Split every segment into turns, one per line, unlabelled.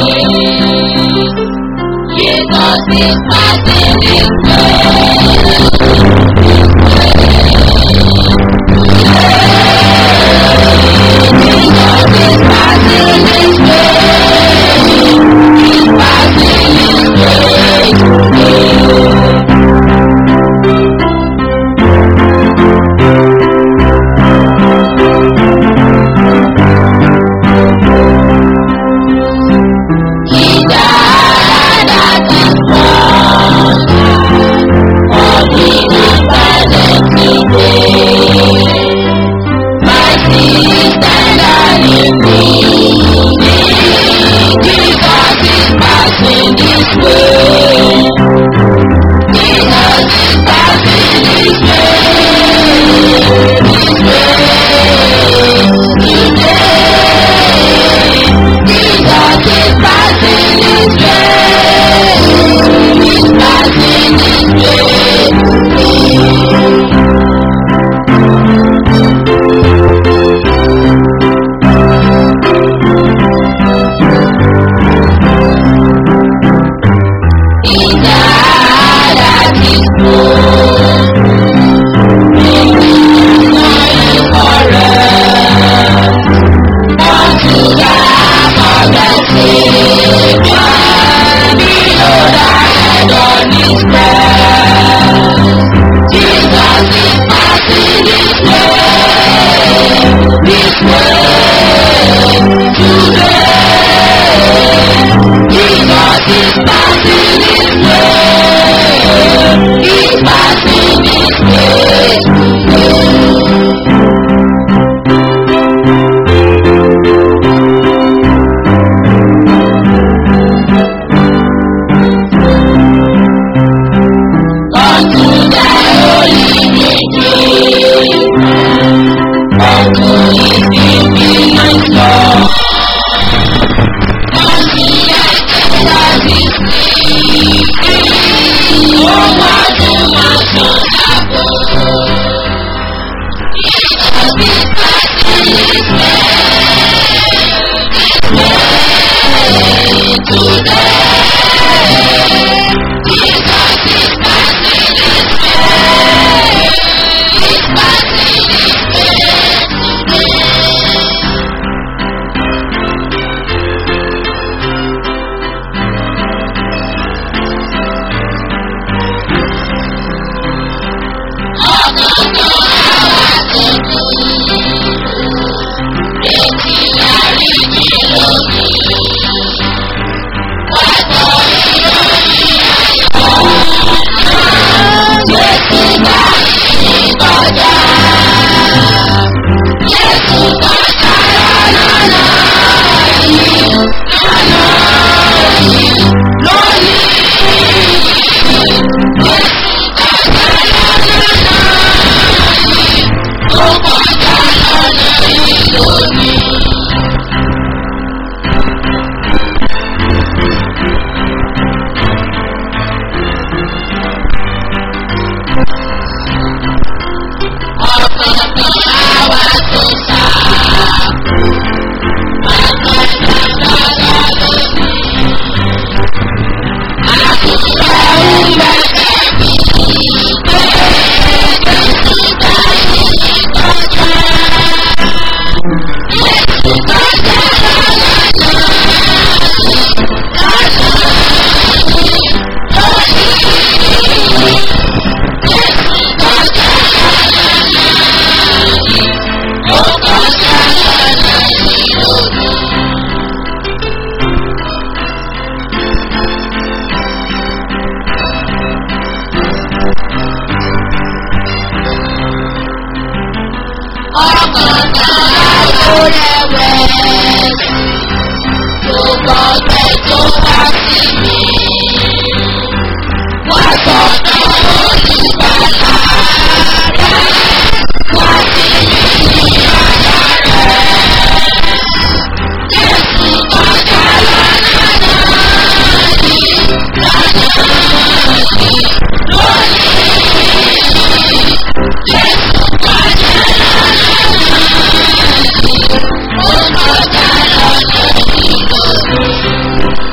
Jesus is passing this way. Jesus is passing this way. He's passing this way. He died at the cross for me and today. My sins and iniquity, Jesus is passing this way. Jesus is passing this way, this way, today. Jesus is passing this way. He's passing this way. He died at his cross. Making life for us. Unto the of the Savior, below the head on his cross. Jesus is passing this way, this way, today. Jesus is passing this way, he's passing this way today. Unto the holy meeting, unto his infinite love, unto the Jesus is sleeping, oh what to my son Jesus is passing his way, this way, today. Jesus is passing this way. He's passing this way today. Ọ̀gọ̀gọ̀ àwa tuntun. Retí àríjì lónìí. Wá gbọ́ ìròyìn ayọ̀. Jésù bá yìí kọjá. Jésù kọjá lọ́nà yìí. Lọ́nà yìí. Lónìí. Jésù kọjá lọ́nà yìí. Ó kọjá lọ́nà yìí lónìí. Ọ̀kọ̀ọ̀kan àwa tó sá. Àgbàdo lọ́dọ̀ lónìí. Àdúrà ń bẹ̀rẹ̀ bí pé Jésù bá yìí kọjá. Jésù kọjá lọ́nà yìí. Lọ́nà yìí. Lónìí. Jésù kọjá lọ́nà yìí. Ó kọjá lọ́nà yìí lónìí. Ọ̀kọ̀ọ̀kan àwọ̀ rẹ̀wẹ̀sì. Gbogbo ọ̀gbẹ́ tó wá sí mi. Wá sọ̀dọ̀ olùgbàlà rẹ̀. Wá sí mi ní àyà rẹ̀. Jésù kọjá lọ́nà yìí. Lọ́nà yìí. Lónìí. Jésù kọjá lọ́nà yìí. Ó kọjá lọ́nà yìí lónìí.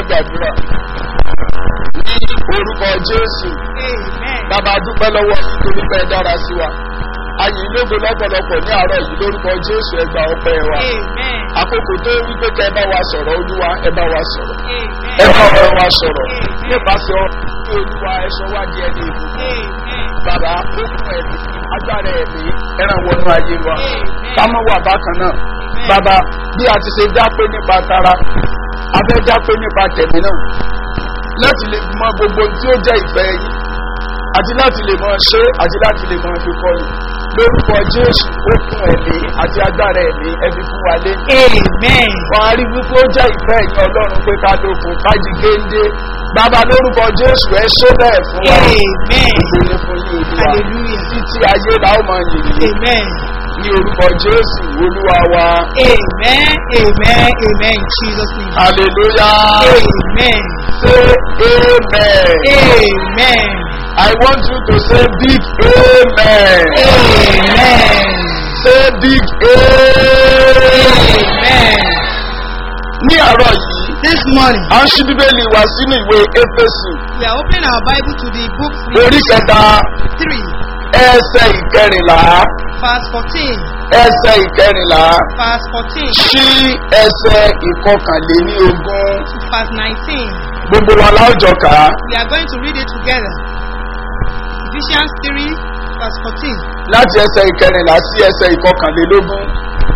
gbàdúrà ní orúkọ jésù
Amen.
bàbá dúpẹ́ lọ́wọ́ nítorí pé ẹ dára sí wa ayìn lógo lọ́pọ̀lọpọ̀ ní àárọ̀ yìí lórúkọ jésù ẹgbà ọpẹ́ wa
Amen.
àkókò tó wí pé kẹ́ ẹ bá wa sọ̀rọ̀ olúwa ẹ bá wa sọ̀rọ̀
Amen.
ẹ bá ọ̀rọ̀ wa sọ̀rọ̀ nípasẹ̀ ọ̀rọ̀ tí olúwa ẹ̀ṣọ́ wá di ẹni ìbò
Amen.
bàbá ó fún ẹ̀mí agbára ẹ̀mí ẹran wọnú ayé wa ká mọ́ wà bákan náà bàbá bí a ti ṣe dápé nípa tara a fẹ́ dápé nípa tẹ̀mí náà láti lè mọ gbogbo ohun tí ó jẹ́ ìfẹ́ yìí àti láti lè mọ ṣe àti láti lè mọ fi kọ́ni lórúkọ jésù ó fún ẹ̀mí àti agbára ẹ̀mí ẹbí fún wa lé
Amen.
wọ́n á rí wípé ó jẹ́ ìfẹ́ ẹ̀yìn ọlọ́run pé ká lókun ká jí géńdé bàbá lórúkọ jésù ẹ ṣó bẹ́ẹ̀ fún wa
Amen.
ìgbélé fún yín olúwa
Hallelujah.
títí ayé la ó máa yìn yín
Amen.
ní orúkọ jésù olúwa wa
Amen. Amen. Amen. In Jesus' name.
hallelujah
Amen.
say amen
Amen.
i want you to say big amen
Amen.
say big amen
Amen.
ní àárọ̀ yìí
This morning,
a ń ṣí bíbélì wá sínú ìwé éfésù
we are opening our Bible to the book
orí kẹta
3,
ẹsẹ̀ ìkẹrìnlá
verse 14.
ẹsẹ̀ ìkẹrìnlá
Verse 14
sí ẹsẹ̀ ìkọkànléní ogún
to verse 19.
gbogbo wa láwùjọ kà á
We are going to read it together. Ephesians 3, verse 14.
láti ẹsẹ̀ ìkẹrìnlá sí ẹsẹ̀ ìkọkànlélógún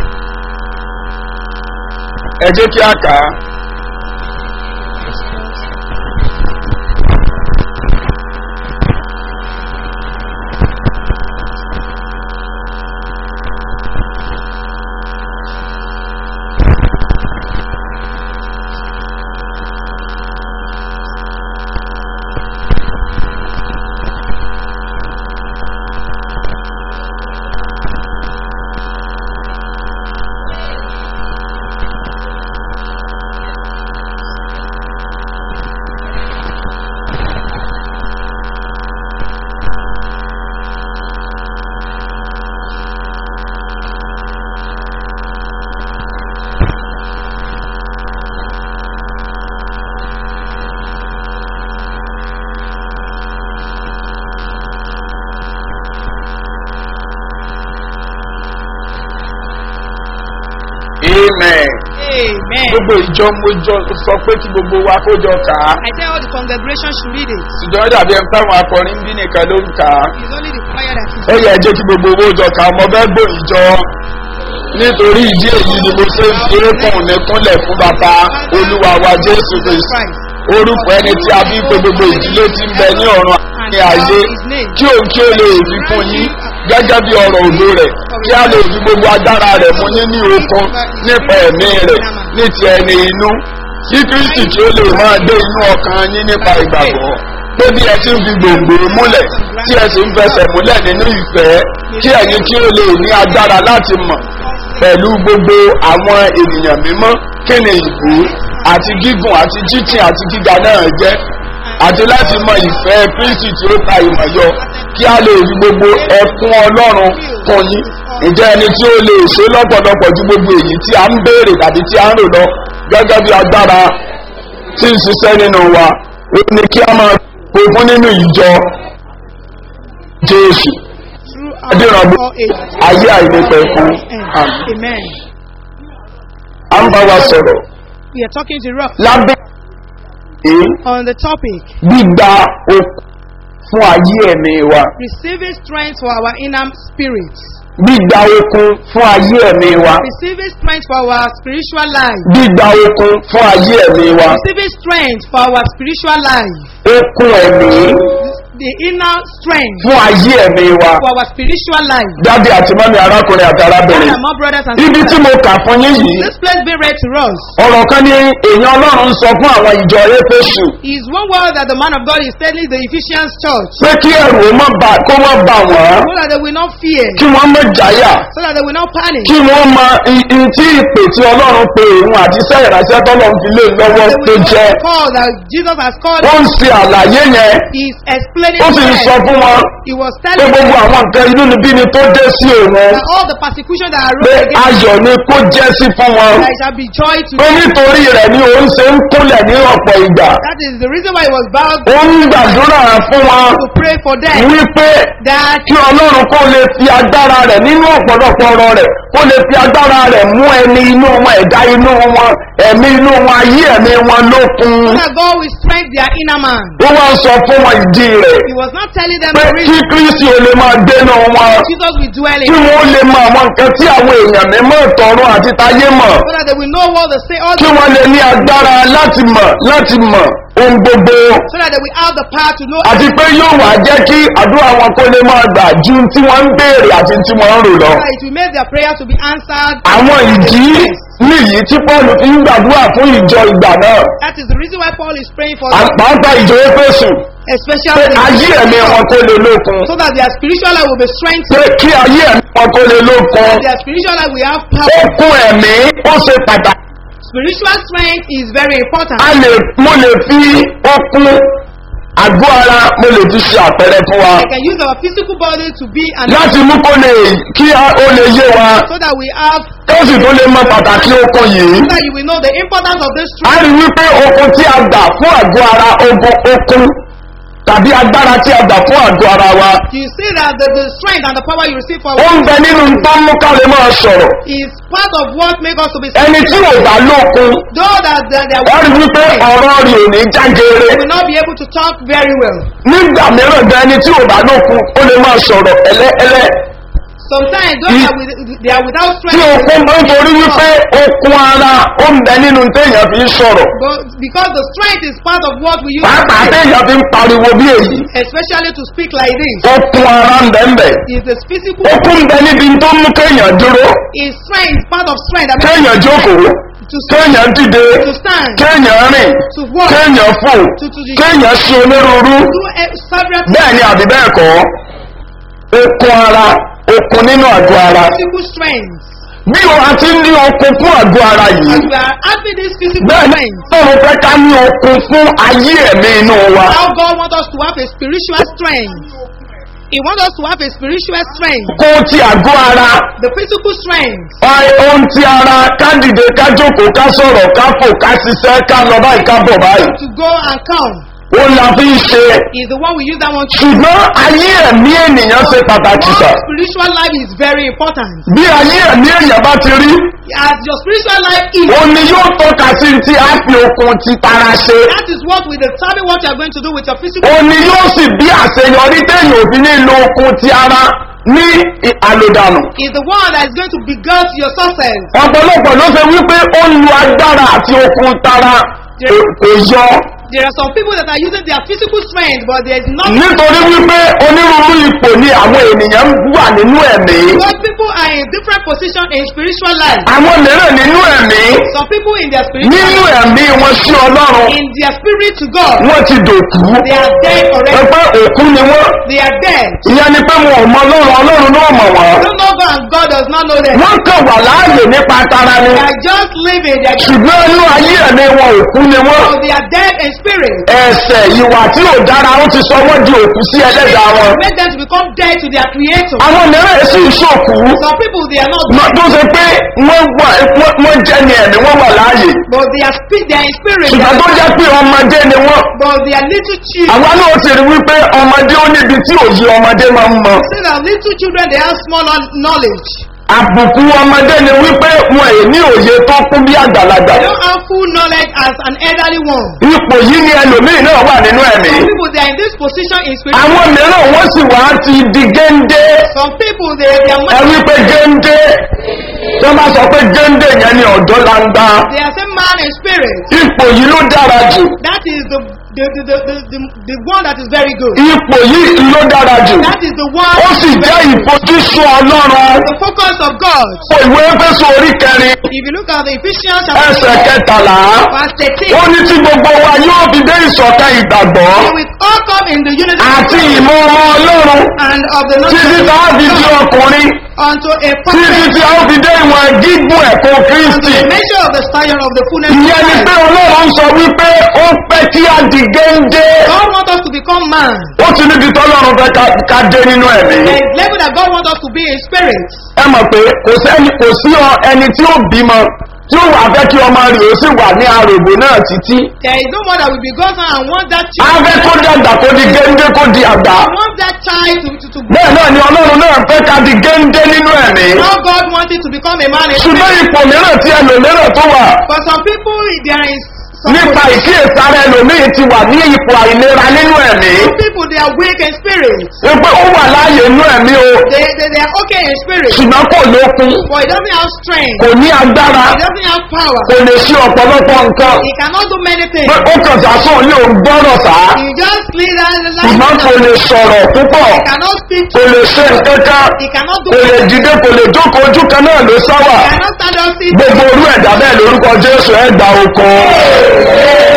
ẹ jẹ́ kí a kà á. amen.
Amen.
gbogbo ìjọ mojọ sọ pé kí gbogbo wa kó jọ kà á.
I tell all the congregation should read it.
ṣùgbọ́n dàbí ẹni táwọn akọrin ń bí nìkan ló ń kà á.
It's only the choir that is
ó yẹ jẹ́ kí gbogbo owó jọ kà á mo fẹ́ gbò ìjọ. nítorí ìdí èyí ni mo ṣe ń fi orúkọ mi kúnlẹ̀ fún bàbá olúwa wa jésù kristu. orúkọ ẹni tí a bí pé gbogbo ìdílé ti ń bẹ ní ọ̀run ní ayé kí òun kí ó lè fi fún yín gẹ́gẹ́ bí ọ̀rọ̀ òdo rẹ̀ kí a lè fi gbogbo agbára rẹ̀ mú yín ní okun nípa ẹ̀mí rẹ̀ ní ti ẹni inú kí kristi kí ó lè máa dé inú ọkàn yín nípa ìgbàgbọ́ pé bí ẹ ti ń fi gbòǹgbò múlẹ̀ tí ẹ sì ń fẹsẹ̀ múlẹ̀ nínú ìfẹ́ kí ẹ̀yin kí ó lè ní agbára láti mọ̀ pẹ̀lú gbogbo àwọn ènìyàn mímọ́ kí ni ìbú àti gígùn àti jíjìn àti gíga náà jẹ́ àti láti mọ ìfẹ́ kristi tí ó ta ìmọ̀ yọ kí a lè rí gbogbo ẹkún ọlọ́run fún yín ǹjẹ́ ẹni tí ó lè ṣe lọ́pọ̀lọpọ̀ ju gbogbo èyí tí a ń béèrè tàbí tí a ń rò lọ gẹ́gẹ́ bí agbára tí ń ṣiṣẹ́ nínú wa ó ní kí a máa fogún nínú ìjọ jésù
throughout
adéranbó
all ages.
ayé àìlèpẹ̀ fún àmì
Amen.
à ń bá wa sọ̀rọ̀
We are talking to Rock
lábẹ́ èyí
on the topic
gbígba okun fún ayé ẹ̀mí wa
receiving strength for our inner spirit.
gbígba okun fún ayé ẹ̀mí wa
Receiving strength for our spiritual life.
gbígba okun fún ayé ẹ̀mí wa
Receiving strength for our spiritual life.
okun ẹ̀mí
The inner strength
fún ayé ẹ̀mí wa
for our spiritual life.
dábì àti mọ́mí arákùnrin àti arábìnrin
And more brothers and
ibi tí
sisters.
mo kà fún yín yìí
This place being read to us
ọ̀rọ̀ kan ní èèyàn ọlọ́run ń sọ fún àwọn ìjọ éfésù
is one word that the man of God is telling the Ephesians church
pé kí ẹrù ó má bà kó má bà wọ́n
so that they will not fear,
kí wọ́n má jáyà
so that they will not panic.
kí wọ́n mọ i- i- tí ìpè tí ọlọ́run pe òun àti iṣẹ́ ìránṣẹ́ tọ́lọ́run fi lé lọ́wọ́
They
tó
will
jẹ́
not call that Jesus has called.
ó ń ṣe àlàyé yẹn
He is explaining
ó sì ń
to
sọ
them,
fún wọn
he was
pé
telling
gbogbo
them
àwọn nǹkan inú níbí ni tó dé sí òun
that all the persecution that
pé
arose against
ayọ̀ ni kó jẹ́ sí fún wọn
there shall be joy to
pé
them.
nítorí rẹ̀ ni òun ṣe ń kúnlẹ̀ ní ọ̀pọ̀ ìgbà
That is the reason why he was bowed
ó ń gbàdúrà fún wọn
to pray for them.
wípé
That
kí ọlọ́run kó lè fi agbára rẹ̀ nínú ọ̀pọ̀lọpọ̀ ọ̀rọ̀ rẹ̀ kó lè fi agbára rẹ̀ mú ẹni inú wọn ẹ̀dá inú wọn ẹ̀mí inú wọn ayé ẹ̀mí wọn lókun
so that God will strengthen their inner man.
ó wá sọ fún wọn ìdí rẹ̀
He was not telling them
pé
the
kí
reason
kristi ò lè máa dénú wọn
Jesus will dwell
kí
in
wọ́n lè mọ àwọn nǹkan tí àwọn èèyàn mímọ́ ìtọ̀run àti tayé mọ̀
so that they will know what they say, all
kí
the,
wọ́n lè ní agbára láti mọ̀ láti mọ̀ ohun gbogbo
so that they will have the power to know
àti pé yóò wá jẹ́ kí àdúrà wọn kó lè máa gbà ju tí wọ́n ń béèrè àti tí wọ́n ń rò lọ.
so that it will make their prayer to be answered.
àwọn ìdí nìyí tí paul fi ń gbàdúrà fún ìjọ ìgbà náà
That is the reason why Paul is praying for them,
àpáta ìjọ éfésù pé
especially
ayé ẹ̀mí wọn kó lè lókun
so that their spiritual life will be strengthened.
pé kí ayé ẹ̀mí wọn kó lè lókun
Their spiritual life will have
ó
power.
kún ẹ̀mí ó ṣe pàtàkì
Spiritual strength is very important.
a lè mo lè fi okun àgọ́ ara mo lè fi ṣe àpẹẹrẹ fún wa
I can use our physical body to be an
láti mú kó lè kí a- ó lè yé wa
so that we have
tó sì tó lè mọ pàtàkì okun yìí.
so that you will know the importance of this
a
strength.
rí wípé okun tí a gbà fún àgọ́ ara ogun okun tàbí agbára tí a gbà fún àgọ́ ara wa
You see that the, the strength and the power you receive for
ó ń bẹ nínú tó ń mú ká lè máa sọ̀rọ̀
is part of what makes us to be
ẹni tí ò bá lókun
Though that that they
wọ́n rí wípé ọ̀rọ̀ rẹ̀ ò ní jágere
will not be able to talk very well.
nígbà mìíràn gan ẹni tí ò bá lókun ó lè máa sọ̀rọ̀ ẹlẹ́ẹlẹ́
Sometimes those
Ye-
that with, they are without
tí
strength.
okun máa ń torí wípé okun ara ó ń bẹ nínú téèyàn fi ń sọ̀rọ̀
But because the strength is part of what we use, to
pàápàá
speak,
téèyàn fi ń pariwo bí èyí
especially to speak like this.
okun ara ń bẹ ń bẹ
Is the physical
okun ń bẹ níbi tó mú kéèyàn dúró
is strength part of strength. I mean,
kéèyàn jókòó
to stand,
kéèyàn dìde
to stand,
kéèyàn rìn
to walk,
kéèyàn fò
to to
kéèyàn ṣe onírúurú
do eh, several
bẹ́ẹ̀ ni àbí bẹ́ẹ̀ kọ́ okun ara okun nínú àgọ́ ara
physical strength.
bí o àti ní okun fún àgọ́ ara
As
yìí
we are having this physical
bẹ́ẹ̀ ni
strength,
ọ̀run fẹ́ ká ní okun fún ayé ẹ̀mí inú wa
how God wants us to have a spiritual strength. He wants us to have a spiritual strength.
kó ti àgọ́ ara
The physical strength
Ai, ohun ti ara ká dìde ká jókòó ká sọ̀rọ̀ ká fò ká ṣiṣẹ́ ká lọ báyìí ká bọ̀ báyìí
to go and come
ó la fi ń ṣe
is the one we use that one to.
ṣùgbọ́n ayé ẹ̀mí ènìyàn ṣe pàtàkì sà
Your spiritual life is very important.
bí ayé ẹ̀mí èèyàn bá ti rí
As your spiritual life is,
ó ní yóò tọ́ka sí ti á fi okun ti tara ṣe
that is what will determine what you are going to do with your physical.
ó ní yóò sì bí àṣeyọrí téèyàn òfin ní lo okun ti ara ní ì- àlòdànù
Is the one that is going to beget your success.
ọ̀pọ̀lọpọ̀ ló ṣe wípé ó ń lo agbára àti okun tara kò- kò yọ
There are some people that are using their physical strength, but there is not.
nítorí wípé onírúurú ipò ni àwọn ènìyàn wà nínú ẹ̀mí
Because people are in different position in spiritual life.
àwọn mìíràn nínú ẹ̀mí
Some people in their spiritual
nínú
life,
ẹ̀mí wọn sí ọlọ́run
in their spirit to God,
wọ́n ti dòkú
they are dead already.
pé òkú ni wọ́n
They are dead.
ìyẹn ni pé wọn ò mọ ọlọ́run ọlọ́run náà mọ̀ wọ́n
They don't know God and God does not know them.
wọ́n kàn wà láàyè nípa tara ni
They are just living. They are just,
ṣùgbọ́n inú ayé ẹ̀mí wọn òkú ni wọ́n
so they are dead in spirit.
ẹ̀sẹ̀ ìwà tí ò dára ó ti sọ wọ́n di òkú sí ẹlẹ́dàá wọn
Make them to become dead to their creator.
àwọn mìíràn sì ń ṣòkú
Some people they are not
Mọ- tó ṣe pé wọ́n wà wọ́n- wọ́n jẹ́ ni ẹ̀mí wọ́n wà láàyè
but they are spi- they are in spirit. They
ṣùgbọ́n
are,
tó jẹ́ pé ọmọdé ni wọ́n
but they are little children.
àwa náà ti rí wípé ọmọdé ó níbi tí òye ọmọdé máa ń mọ
See that little children they have small kno- knowledge.
àbùkù ọmọdé ni wípé wọn è ní òye tó kún bí àgbàlagbà
They don't have full knowledge as an elderly one.
ipò yìí ni ẹlòmíì náà wà nínú ẹ̀mí
Some people they are in this position in spirit.
àwọn mìíràn wọ́n sì wá ti di géńdé
Some people they they are
ẹ
much,
wípé géńdé tó bá sọ pé géńdé yẹn ni ọ̀dọ́ langba
they are same man in spirit.
ipò yìí ló dára jù
That is the the, the, the, the, the, the one that is very good.
ipò yìí ló dára jù
That is the one
ó sì jẹ́ ìfojúsùn ọlọ́run
the focus of God.
ìwé fẹsọ orí kẹrin
If you look at the Ephesians
ẹsẹ̀
chapter
kẹtàlá
verse 13,
ó ní tí gbogbo wa yóò fi dé ìsọ̀kan ìgbàgbọ́
we will all come in the unity
àti
of God
ìmọ̀ ọmọ ọlọ́run
and of the
títí
knowledge
tá a
of
fi di
God
ọkùnrin
unto a
títí
perfect
tí a ó fi dé ìwọ̀n gígùn ẹ̀kọ́
unto
kristi
the measure of the stature of the fullness of
ìyẹn ni pé
Christ.
ọlọ́run sọ wípé ó pẹ́ kí á di géńdé
God wants us to become man.
ó ti níbi tọ́lọ́run fẹ́ ká- ká dé nínú ẹ̀mí
The level that God wants us to be in spirit.
ẹ mọ̀ pé kò sẹ́ni kò sí ọ ẹni tí ó bímọ tí ó wà fẹ́ kí ọmọ rẹ̀ ó sì wà ní arògbò náà títí
There is no one that will be God's son and want that
á
child.
fẹ́ kó dàgbà kó di géńdé kó di àgbà
want that child to, to, to
bẹ́ẹ̀ náà ni ọlọ́run náà fẹ́ ká di géńdé nínú ẹ̀mí
Now God wanted to become a man in
ṣùgbọ́n
spirit.
ipò mìíràn tí ẹlòmíràn tó wà
For some people, there is some
nípa ìkíyèsára ẹlòmíì ti wà ní ipò àìlera nínú ẹ̀mí
some people they are weak in spirit.
wípé ó wà láàyè inú ẹ̀mí o
They, they, they are okay in spirit,
ṣùgbọ́n kò lókun
but he doesn't have strength.
kò ní agbára
He doesn't have power.
kò lè ṣe ọ̀pọ̀lọpọ̀ nǹkan
He cannot do many things.
pé ó kàn sásán ní òun gbọ́rọ̀ sá
He just lead that
ṣùgbọ́n kò
life.
lè sọ̀rọ̀ púpọ̀
He cannot speak.
kò lè ṣe nǹkan kan
He cannot do
kò lè
anything.
dìde kò lè jókòó ojú kan náà ló sáwà
He cannot stand up. Sit.
gbogbo orú ẹ̀dá bẹ́ẹ̀ lórúkọ jésù ẹgbà okun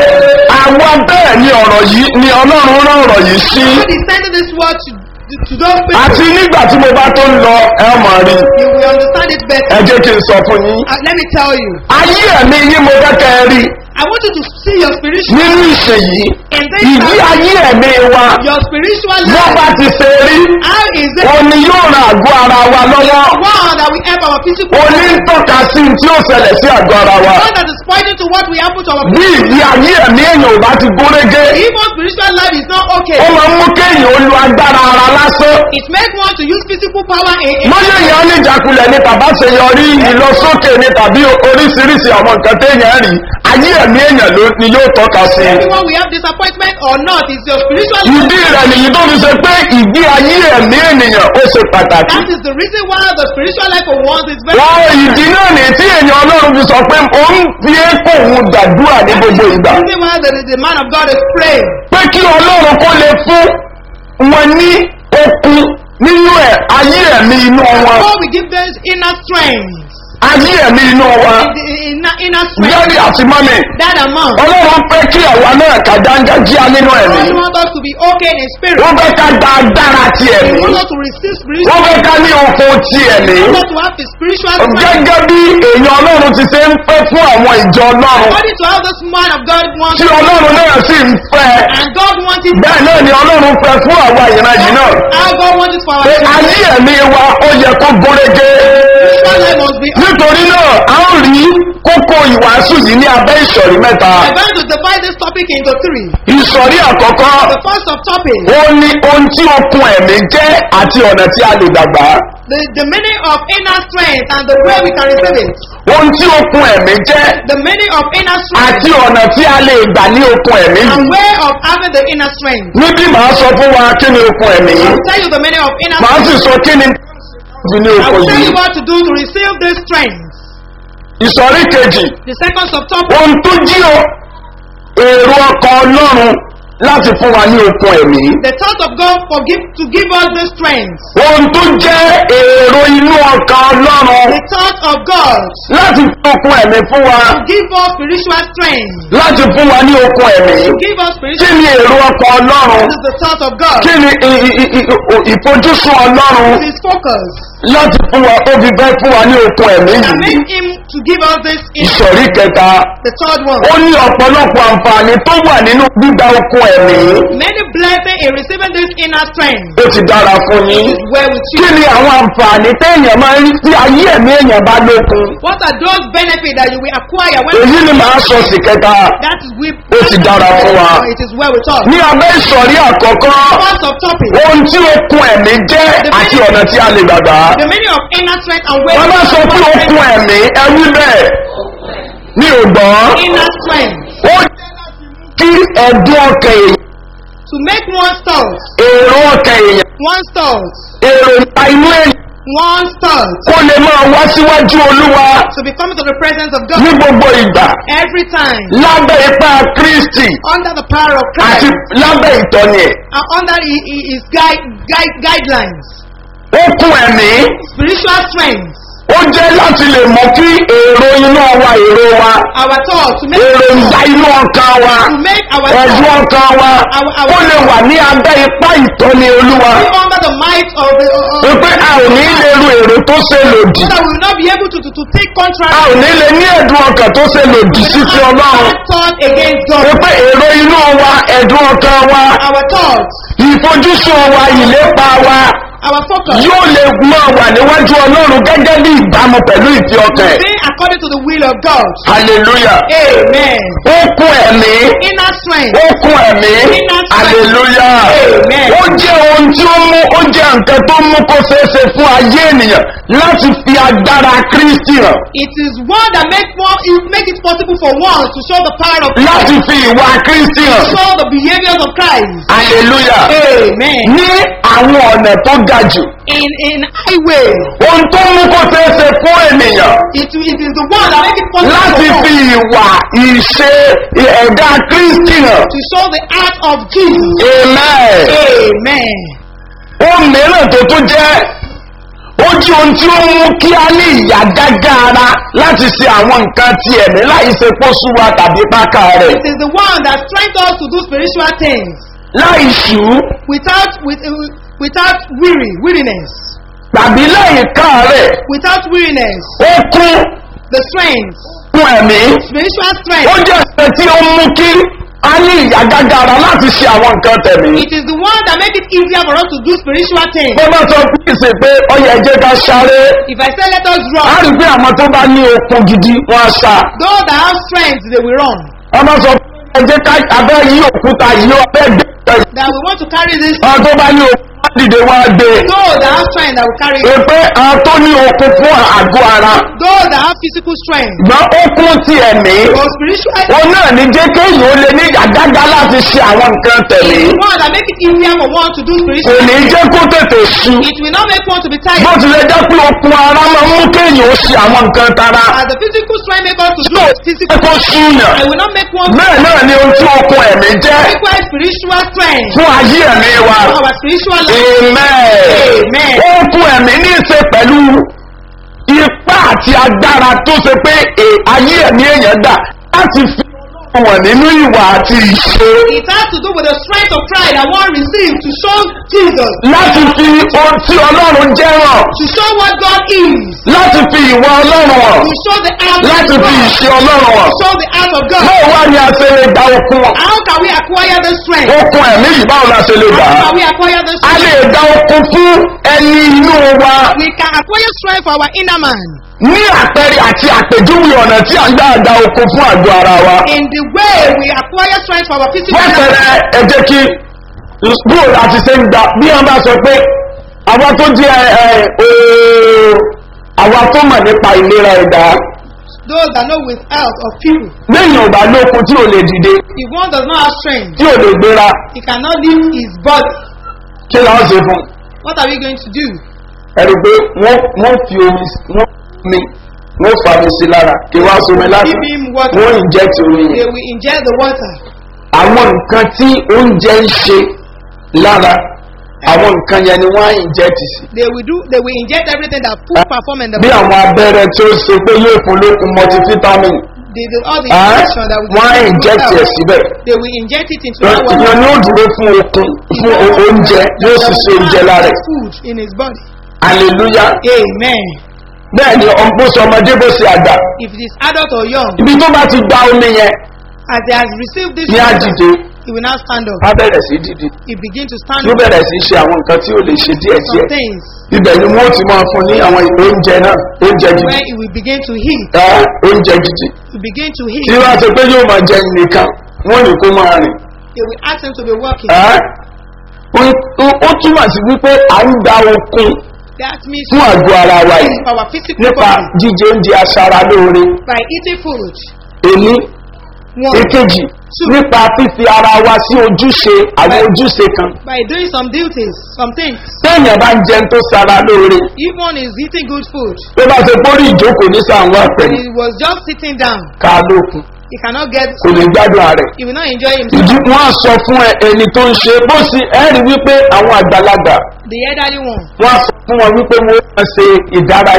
àwọn bẹ́ẹ̀ ni ọ̀rọ̀ yìí ni ọlọ́run rán ọ̀rọ̀ yìí sí
God is sending this word to, to, to those people.
àti nígbà tí mo bá tó ń lọ ẹ mọ̀ rí
You will understand it
ẹ
better.
jẹ́ kí n sọ fún yín
Uh, let me tell you.
ayé ẹ̀mí yín mo fẹ́ kẹ́ ẹ rí
I want you to see your spiritual
nínú ìṣèyí
in this
ìdí
time.
ayé ẹ̀mí wa
Your spiritual
wọ́n
life.
bá ti ṣe rí
How is it
òní yóò ran àgọ́ ara wa lọ́wọ́
one that we help our physical
òní ń tọ́ka sí tí ó ṣẹlẹ̀ sí àgọ́ ara wa
one that is pointing to what we happen to our
bí ìdí ayé ẹ̀mí èèyàn ò bá ti gúnrégé
Even spiritual life is not okay.
ó máa ń mú kéèyàn ó lu agbára ara lásán
It makes one to use physical power in, in
mọ́yé èèyàn ní ìjákulẹ̀ ní tàbá ṣe yọrí ìlọsókè ní tàbí oríṣiríṣi àwọn nǹkan téèyàn rí ayé ẹ̀mí èèyàn ló ni yóò tọ́ka sí
everyone we have disappointment or not is your spiritual life.
ìdí rẹ̀ nìyí tó fi ṣe pé ìdí ayé ẹ̀mí ènìyàn ó ṣe pàtàkì
That is the reason why the spiritual life of one is very
wọ́n ìdí náà ní tí èèyàn ọlọ́run fi sọ pé ó ń fi ékò òun gbàdúrà ní
That is
gbogbo
the
ìgbà
reason why the, the man of God is praying.
pé kí ọlọ́run kó lè fún wọn ní okun nínú ẹ̀ ayé ẹ̀mí inú wọn
Before we give them inner strength,
ayé ẹ̀mí inú wọn
the inner, inner strength,
yẹ́rì àti mọ́mì
that amount.
ọlọ́run pé kí àwa náà ká dáńgájíá nínú ẹ̀mí
God wants us to be okay in spirit.
wọ́n fẹ́ ká gba agbára ti
He
ẹ̀mí
wants us to receive spiritual
wọ́n fẹ́ ká ní okun ti ẹ̀mí
He wants us to have the spiritual strength.
gẹ́gẹ́ bí èèyàn ọlọ́run ti ṣe ń pẹ́ fún àwọn ìjọ ọlọ́run
According to how this man of God wants
tí ọlọ́run náà sì ń fẹ́
and God wants it
bẹ́ẹ̀ náà ni ọlọ́run fẹ́ fún àwa ìran yìí náà
how God wants it for our
pé
children.
ayé ẹ̀mí wa ó yẹ kó gúnrégé
Spiritual life must be
nítorí náà a ó rí kókó ìwàásù yìí ní abẹ́ ìsọ̀rí mẹ́ta
I'm going to divide this topic into three.
ìsọ̀rí àkọ́kọ́
The first of topic,
ó ní ohun tí okun ẹ̀mí jẹ́ àti ọ̀nà tí a lè dàgbà
the, the meaning of inner strength and the way we can receive it.
ohun tí okun ẹ̀mí jẹ́
The meaning of inner strength
àti ọ̀nà tí a lè gbà ní okun ẹ̀mí
and
yìí
way of having the inner strength.
níbí màá sọ fún wa kí ni okun ẹ̀mí yìí
I'll tell you the meaning of inner
màá sì
strength.
sọ kí ni fi ní
I
okun
will tell
yìí
you what to do to receive this strength.
ìsọ̀rí kejì
The second subtopic,
ohun tó jí o èrò ọkàn ọlọ́run láti fún wa ní okun ẹ̀mí
the thought of God for give, to give us this strength.
ohun tó jẹ́ èrò inú ọkàn ọlọ́run
The thought of God
láti fún okun ẹ̀mí fún wa
to give us spiritual strength.
láti fún wa ní okun ẹ̀mí
To give us
kí
spiritual
ni èrò ọkàn ọlọ́run
This is the thought of God.
kí ni i- i- i- i- ìfojúsùn ọlọ́run
His focus.
láti fún wa ó fi fẹ́ fún wa ní okun ẹ̀mí
And
yìí
make him to give us this in
ìsọ̀rí kẹta
the third one.
ó ní ọ̀pọ̀lọpọ̀ àǹfààní tó wà nínú gbígba okun ẹ̀mí
Many blessings in receiving this inner strength.
ó ti dára fún yín
is well with
kí
you.
ni àwọn àǹfààní téèyàn máa ń rí tí ayé ẹ̀mí èèyàn bá lókun
What are those benefits that you will acquire when
èyí ni màá sọ sí kẹta
that is with
Ó ti dára fún wa.
It is well with us.
ní abẹ́ ìsọ̀rí àkọ́kọ́
First of topic.
ohun tí okun ẹ̀mí jẹ́ àti ọ̀nà tí a lè gbàgbà
The meaning of inner strength and way.
wọ́n bá sọ pé okun ẹ̀mí ẹwí bẹ́ẹ̀ ní ògbọ́n
Inner strength
ó kí ẹ̀dùn ọkàn èèyàn
to make one thought,
èrò ọkàn èèyàn
one thought,
èrò ìta inú èèyàn
one thought
kó lè máa wá síwájú olúwa
to be coming to the presence of
ní
God
gbogbo ìgbà
every time
lábẹ́ ipá kristi
under the power of
àti
Christ
lábẹ́ ìtọ́ni ẹ̀
and under hi- hi- His guide, guide, guidelines.
okun ẹ̀mí
Spiritual strength
ó jẹ́ láti lè mọ kí èrò inú wa èrò wa
Our thoughts to make
èròǹgbà inú ọkàn wa
to make our
ẹ̀dùn
thoughts
ọkàn wa ó lè wà ní abẹ́ ipá ìtọ́ni olúwa
be under the might of the uh, uh,
wípé a ò ní lè ru èrò tó ṣe lòdì
so that we will not be able to, to, to take
a
contract
ò ní lè ní ẹ̀dùn ọkàn tó ṣe lòdì sí ti ọlọ́run
thought against God.
wípé èrò inú wa ẹ̀dùn ọkàn wa
Our thoughts,
ìfojúsùn wa ìlépa wa
our focus,
yóò lè máa wà níwájú ọlọ́run gẹ́gẹ́ bí ìbámu pẹ̀lú ìfi ọkàn ẹ̀
being according to the will of God.
hallelujah
Amen.
ó kún ẹ̀mí
Inner strength.
ó kún ẹ̀mí hallelujah
Amen.
ó jẹ́ ohun tí ó mú ó jẹ́ nǹkan tó mú kó ṣeéṣe fún ayé ènìyàn láti fi agbára kristi hàn
It is one that make one it make it possible for one to show the power of
láti fi ìwà kristi hàn
show the behaviors of Christ.
hallelujah
Amen.
ní àwọn ọ̀nà tó ga jù
In in highway,
ohun tó mú kó ṣeéṣe fún ènìyàn
it, it is the one that make it possible
láti
for
fi
one
ìwà ìṣe ẹ̀dá kristi hàn
to show the act of Jesus.
amen.
Amen.
ohun mìíràn tó tún jẹ́ ó jí ohun tí ó mú kí a ní ìyá gágá ara láti ṣe àwọn nǹkan ti ẹ̀mí láì ṣe pósúwa tàbí pákà rẹ̀
It is the one that strengthens us to do spiritual things
láì ṣú
without with, uh, without weary weariness.
tàbí láì ká rẹ̀
Without weariness,
ó kún
the strength,
fún ẹ̀mí
spiritual
ó
strength.
jẹ́ ẹ̀sẹ̀ tí ó mú kí a ní ìyá gágá ara láti ṣe àwọn nǹkan tẹ̀mí.
It is the one that make it easier for us to do spiritual things.
bó bá sọ fún ìsìn pé ọyẹ ẹjẹ ká sáré
If I say let us
a
run,
rí pé àwọn tó bá ní okun gidi wọn á sá
those that have strength they will run.
ọmọ sọ fún ẹjẹ ká abẹ́ yí òkúta yìí ọbẹ̀ gbẹ
That we want to carry this.
àwọn tó bá ní okun wọn dìde wọn á gbé
Those that have strength that will carry it.
pé àwọn tó ní okun fún àgọ́ ara
Those that have physical strength.
gbọ́n okun ti ẹ̀mí
But spiritual
òun náà ní jẹ́ kéèyàn ó lè ní àgágá láti ṣe àwọn nǹkan tẹ̀lé
is the one that make it easier for one to do
kò
spiritual
ní
things.
jẹ́ kó tètè sú
It will not make one to be
bó
tired.
tilẹ̀ jẹ́ pé okun ara máa ń mú kéèyàn ó ṣe àwọn nǹkan tara
As the physical strength make us to do
tó
physical,
kó súyàn
it will not make one
bẹ́ẹ̀ náà ni ohun tí okun ẹ̀mí jẹ́
require spiritual strength
fún ayé ẹ̀mí wa.
for our spiritual life.
Amen.
Amen.
Ó fún ẹ̀mí ní í ṣe pẹ̀lú ipá àti agbára tó ṣe pé è- ayé ẹ̀mí èèyàn dà láti fi Ọlọ́run wọ̀n nínú ìwà àti ìṣe.
It has to do with the strength of pride that one received to show Jesus,
Láti fi ohun tí Ọlọ́run jẹ́ hàn.
to show what God is,
Láti fi ìwà Ọlọ́run hàn.
to show the act
Láti
of
fi
God,
ìṣe Ọlọ́run hàn.
to show the act of God.
Báwo wá ni a ṣe lè gba okun?
How can we acquire this strength?
Okun ẹ̀mí yìí báwo la ṣe lè gbà
How
á?
can we acquire this
A lè
strength?
gba okun fún ẹni inú wa.
We can acquire strength for our inner man
ní àpẹẹrẹ àti àpèjúwe ọ̀nà tí a ń gbà gba okun fún àgọ́ ara wa.
in the way we acquire strength for our physical
wọ́n
man.
fẹ́rẹ̀ ẹ jẹ́ kí bóòlù àti ṣe ń gbà bí wọ́n bá sọ pé àwa tó jẹ́ ẹ ooo àwa tó mọ̀ nípa ìlera ẹ̀dá
Those that know with health of people.
lẹ́yìn ọ̀gbà lókun tí ò lè dìde
If one does not have strength,
tí ò lè gbéra
he cannot lift his body.
kí làwọn ṣe fún
What are we going to do?
ẹ̀rù pé wọ́n wọ́n fi omi wọ́n mi wọ́n fa mi sí lára kí wọ́n á somi láti
Give him water.
wọ́n inject omi
They
yẹn
will inject the water.
àwọn nǹkan tí oúnjẹ ń ṣe lára àwọn nǹkan yẹn ni wọ́n á inject sí.
They will do. They will inject everything that food perform in the
bí
body.
àwọn abẹ́rẹ́ tí ó ṣe pé yóò fún lókun multivitamin
They, they, all the
ẹ́
injection that will
wọ́n á
give you
inject ẹ̀
health,
síbẹ̀
They will inject it into that water.
ìyẹn ni ó dúró fún okun fún o- oúnjẹ yóò sì ṣe oúnjẹ lára ẹ̀
food in his body.
hallelujah
Amen.
bẹ́ẹ̀ ni ọ̀pọ̀ ọmọdé bó ṣe àgbà
If it is adult or young,
ibi tó bá ti gba omi yẹn
as he has received this
ní
water,
àdìde
he will now stand up.
á bẹ̀rẹ̀ sí dìde
He begin to stand
yóò
up.
bẹ̀rẹ̀ sí ṣe àwọn nǹkan tí ó lè ṣe díẹ̀
Some
díẹ̀
things
ibẹ̀ ni wọ́n ti máa fún ní àwọn oúnjẹ náà oúnjẹ gidi
where he will begin to heat.
ẹ́ oúnjẹ gidi
He begin to
tí
heat.
wọ́n á sọ pé yóò máa jẹ nìkan wọ́n ní kó máa rìn
They will ask him to be working.
ẹ́ ó- ó- ó túmọ̀ sí wípé à ń gba okun
That means
fún àgọ́ ara wa yìí
our physical
nípa
body
jíjẹ oúnjẹ aṣara lóore
by eating food.
èní
One
èkejì nípa fífi ara wa sí ojúṣe àwọn ojúṣe kan
by doing some duties, some things.
téèyàn bá ń jẹun tó sara lóore
If one is eating good food,
tó bá ṣe pórí ìjókòó ní sàwọn àpẹẹrẹ
he was just sitting down.
ká lókun
He cannot get.
kò lè gbádùn ààrẹ
He will not enjoy
ìdí
himself.
wọn á sọ fún ẹ- ẹni tó ń ṣe bó sì ẹ rí wípé àwọn àgbàlagbà
The elderly one.
wọn á sọ fún wọn wípé wọn máa ṣe ìdárayá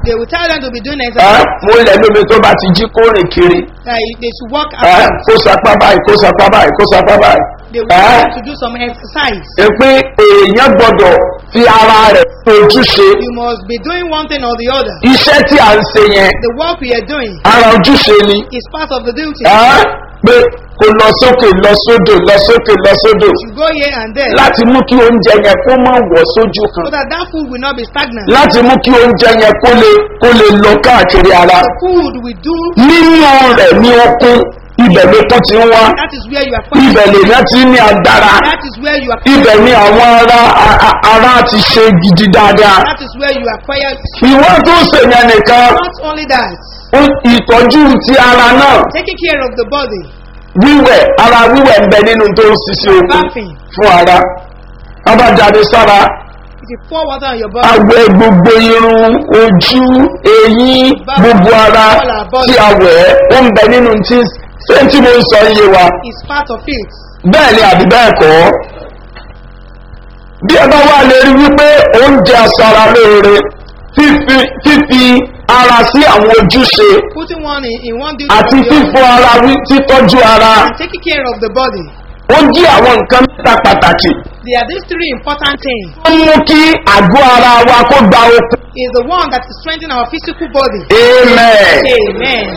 They will tell them to be doing
ẹ́
exercise.
mo lẹ̀ lómi tó bá ti jí kó rìn kiri
That they should walk
ẹ́
around.
kó sapá báyìí kó sapá báyìí kó sapá báyìí.
They will
ẹ́
tell them to do some exercise.
ẹ pé èèyàn gbọ́dọ̀ fi ara rẹ̀ ojúṣe
You must be doing one thing or the other.
iṣẹ́ tí à ń ṣe yẹn
The work we are doing
ara ojúṣe ni
is part of the duty.
ẹ́ pé kó lọ sókè lọ sódò lọ sókè lọ sódò
You go here and there
láti mú kí oúnjẹ yẹn kó má wọ̀ sójú kan
so that that food will not be stagnant.
láti mú kí oúnjẹ yẹn kó lè kó lè lọ káàkiri ara
The food we do,
nínú rẹ̀ ní okun ibẹ̀ ló kó ti ń wá
that is where you are
ibẹ̀
finding.
lèèyàn ti ní agbára
That is where you are
ibẹ̀ ni àwọn ara a- a- ara ti ṣe gidi dáadáa
That is where you acquire.
ìwọ́n tó ṣèyàn nìkan
Not only that,
ó- ìtọ́jú ti ara náà
taking care of the body,
wíwẹ̀ ara wíwẹ̀ ń bẹ nínú tó ń ṣiṣẹ́ okun
bathing.
fún ara abájáde sára
If you pour water on your body,
awẹ gbogbo irun ojú eyín gbogbo ara tí a wẹ̀ ó ń bẹ nínú tí ṣé tí mo ń sọ iye wa
is part of it.
bẹ́ẹ̀ ni àbí bẹ́ẹ̀ kọ́ bí ẹ bá wà lè rí wípé oúnjẹ aṣara lóore fífi fífi ara sí àwọn ojúṣe
Putting one in, in one duty
àti
or the
fífọ
other,
ara wí títọ́jú ara
and taking care of the body.
ó jí àwọn nǹkan mẹ́ta pàtàkì
There are these three important things.
ó mú kí àgọ́ ara wa kó gba okun.
Is the one that is strengthening our physical body.
amen.
Amen.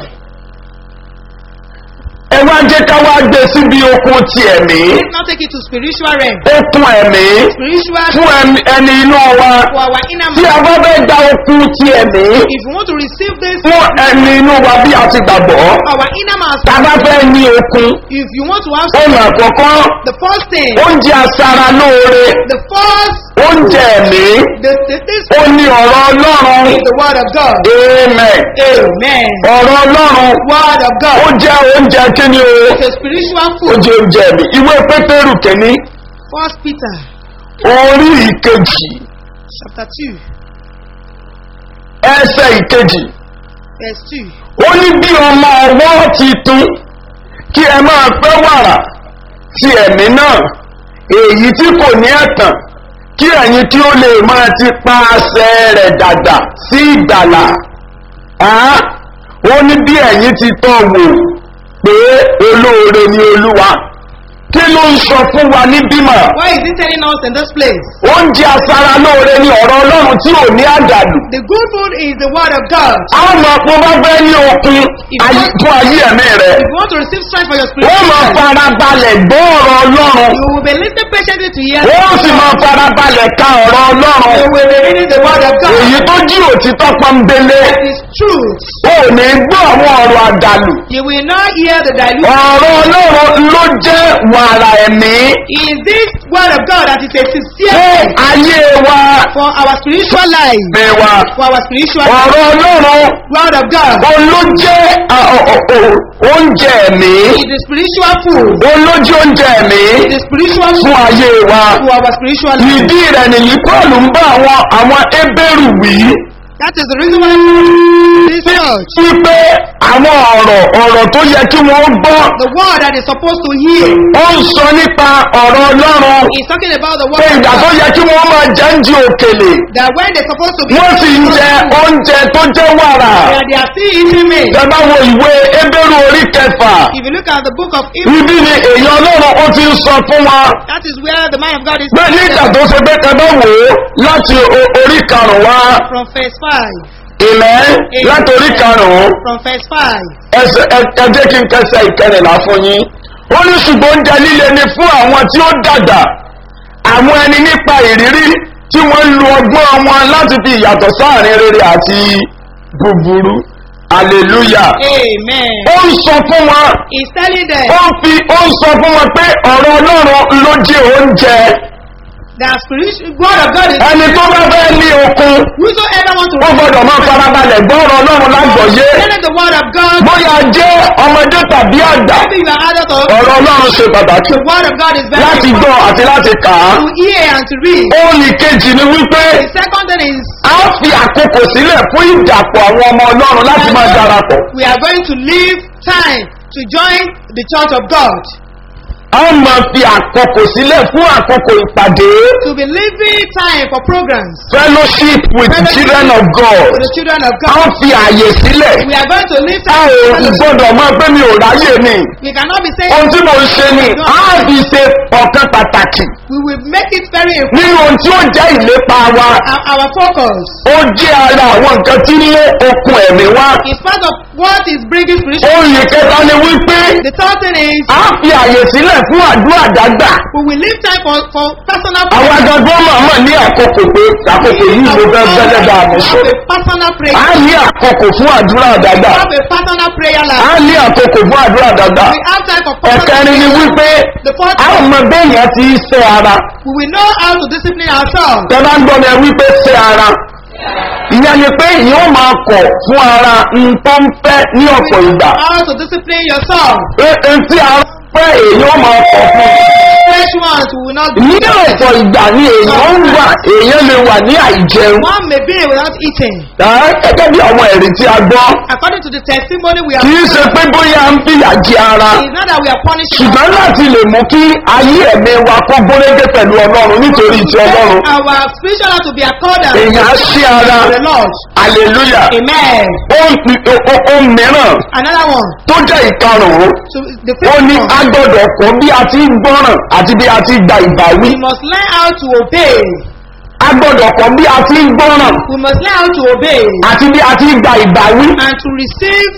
ẹ wá jẹ́ ká wá gbé síbi okun ti ẹ̀mí
Let's now take it to spiritual realm.
okun ẹ̀mí
Spiritual
fún ẹni- ẹni inú wa
for our inner
tí a
man.
bá fẹ́ gba okun ti ẹ̀mí
If you want to receive this,
fún ẹni inú wa bí a ti gbàgbọ́
our inner man.
tá a bá fẹ́ ní okun
If you want to have
ohun àkọ́kọ́
the first thing,
oúnjẹ aṣara lóore
the first,
oúnjẹ ẹ̀mí
the, the, this
ó ní ọ̀rọ̀ ọlọ́run
is the word of God.
amen
Amen.
ọ̀rọ̀ ọlọ́run
Word of
ó
God.
jẹ́ oúnjẹ kíni o
It's a spiritual
ó
food.
jẹ́ oúnjẹ ẹ̀mí ìwé pétérù kẹ́ni
First Peter
orí ìkejì
chapter two,
ẹsẹ̀ ìkejì
verse two.
ó ní bí ọmọ ọwọ́ ti tún kí ẹ máa pẹ́ wàrà ti ẹ̀mí náà èyí tí kò ní ẹ̀tàn kí ẹ̀yin tí ó lè máa ti pa àṣẹ rẹ̀ dàgbà sí ìgbàlà Á, ó ní bí ẹ̀yin ti tọ́ wò pé olóore ni olúwa kí ló ń sọ fún wa ní bímọ
Why is he telling us in this place?
oúnjẹ aṣara lóore ni ọ̀rọ̀ ọlọ́run tí ò ní àdàlù
The good food is the word of God.
àwọn ọmọ pé bá fẹ́ ní okun ayé- fún ayé ẹ̀mí rẹ̀
If you want to receive strength for your
wọ́n
spiritual
máa
life,
farabalẹ̀ gbọ́ ọ̀rọ̀ ọlọ́run
you will be listening patiently to hear.
wọ́n sì máa farabalẹ̀ ka ọ̀rọ̀
You
ọlọ́run
will be reading the word of God.
èyí tó jí òtítọ́ pọ́nbélé
It is truth.
ó ní gbọ́ àwọn ọ̀rọ̀ àdàlù
You will not hear the dilute.
ọ̀rọ̀ ọlọ́run ló jẹ́ wàrà ẹ̀mí
Is this word of God that is a sincere
fún
thing
ayé wa
for our spiritual life?
mi wa
For our spiritual life.
ọ̀rọ̀ ọlọ́run
Word of God
òun ló jẹ́ à, ọ̀, ọ̀, ọ̀, oúnjẹ ẹ̀mí
is the spiritual food.
òun ló jẹ́ oúnjẹ ẹ̀mí
The spiritual
fún
food
ayé wa
for our spiritual life.
ìdí rẹ̀ nìyí paul ń bá àwọn àwọn ebéèrú wí
That is the reason why this church,
wípé àwọn ọ̀rọ̀ ọ̀rọ̀ tó yẹ kí wọ́n gbọ́
the word that is supposed to hear,
ó ń sọ nípa ọ̀rọ̀ ọlọ́run
is talking about the
pé
word of
ìgbà tó
God.
yẹ kí wọ́n máa jẹ́ ń di òkèlè
That when they're supposed to be
wọ́n sì ń jẹ oúnjẹ tó jẹ́ wàrà
that they are still eating meat.
ìjọba wo ìwé ebéèrú orí kẹfà
If you look at the book of Hebrews,
ibi ni èèyàn ọlọ́run ó ti ń sọ fún wa
that is where the man of God is
pé nígbà tó ṣe pé ẹ bá wò ó láti o- orí karùn-ún wá
from verse 5.
ìmẹ́ láti orí karùn-ún
From verse 5.
ẹsẹ ẹ- ẹ jẹ́ kí n kẹsẹ̀ ìkẹrìnlá fún yín ó ní ṣùgbọ́n oúnjẹ líle ni fún àwọn tí ó dàgbà àwọn ẹni nípa ìrírí tí wọ́n ń lo ọgbọ́n wọn láti fi ìyàtọ̀ sáàrin rere àti búburú hallelujah
Amen.
ó ń sọ fún wọn
He's telling them
ó ń fi ó ń sọ fún wọn pé ọ̀rọ̀ ọlọ́run ló jẹ́ oúnjẹ
that spiritual word of God is
ẹni tó bá fẹ́ ní okun
whosoever wants to
ó gbọ́dọ̀ máa farabalẹ̀ gbọ́ ọ̀rọ̀ ọlọ́run lágbọ̀ọ́yé
Telling the word of God,
bóyá jẹ́ ọmọdé tàbí àgbà
maybe you are adult or
ọ̀rọ̀ ọlọ́run ṣe pàtàkì
the word of God is very
láti gbọ́
important
àti láti kà á.
to hear and to read.
ohun ìkejì ni wípé
The second thing is
a ó fi àkókò sílẹ̀ fún ìdàpọ̀ àwọn ọmọ ọlọ́run láti máa darapọ̀.
we are going to leave time to join the church of God.
a a ó máa fi àkókò sílẹ̀ fún àkókò ìpàdé
To be leaving time for programs.
fellowship with the children of God
For the children of
a
God.
ó fi àyè sílẹ̀
We are going to leave
a
time
ò
for fellowship.
gbọ́dọ̀ máa pé mi ò ráyè ni
We cannot be saying
ohun tí mo ń ṣe ni a á fi ṣe ọ̀kan pàtàkì
we will make it very important.
nínú ohun tí ó jẹ́ ìlépa wa
Our, our focus
ó jẹ́ ara àwọn nǹkan tí ń lé okun ẹ̀mí wá
is part of what is bringing spiritual.
ohun ìkẹta ni wípé
The third thing is
a á fi àyè sílẹ̀ fún àdúrà dágbà
we will leave time for, for personal
àwọn agbègbè màmá ní àkókò pé àkókò yìí ló fẹ́ fẹ́lẹ́ bá mi sọ
have a personal prayer.
a ní àkókò fún àdúrà dágbà
We have a personal prayer
a
life.
ní àkókò fún àdúrà dágbà
We have time for personal
ẹ̀kẹrin ni wípé
The fourth
a ò
one,
mọ béèyàn ti ṣe ara
we will know how to discipline ourselves.
tẹ bá ń gbọ́ mi ẹ wípé ṣe ara ìyẹn ni pé ìyẹn ó máa kọ̀ fún ara n tó ń fẹ́ ní ọ̀pọ̀ ìgbà
How to discipline yourself.
pé n tí a fẹ́ èyí ó máa kọ̀ fún
Fresh ones we will not do.
ní ọ̀pọ̀ ìgbà ni èèyàn ń wà èèyàn lè wà ní àìjẹun
One may be without eating.
Ẹ́, gẹ́gẹ́ bí àwọn ẹ̀rí tí a gbọ́
According to the testimony we
kì í
have
ṣe pé bóyá ń fìyà jẹ ara
it's not that we are punishing
ṣùgbọ́n láti lè mú kí ayé ẹ̀mí wa kó gbólégé pẹ̀lú ọlọ́run nítorí ti ọlọ́run
our spiritual life to be accordant
èèyàn á ṣí ara
to the Lord.
hallelujah
Amen.
ohun ohun mìíràn
Another one.
tó jẹ́ ìkarùn-ún
So the
ó
fifth
ní
one.
a gbọ́dọ̀ kọ́ bí a ti ń gbọ́ràn àti bí a ti gba ìbáwí
We must learn how to obey.
a gbọ́dọ̀ kọ́ bí a ti ń gbọ́ràn
We must learn how to obey
àti bí a ti gba ìbáwí
and to receive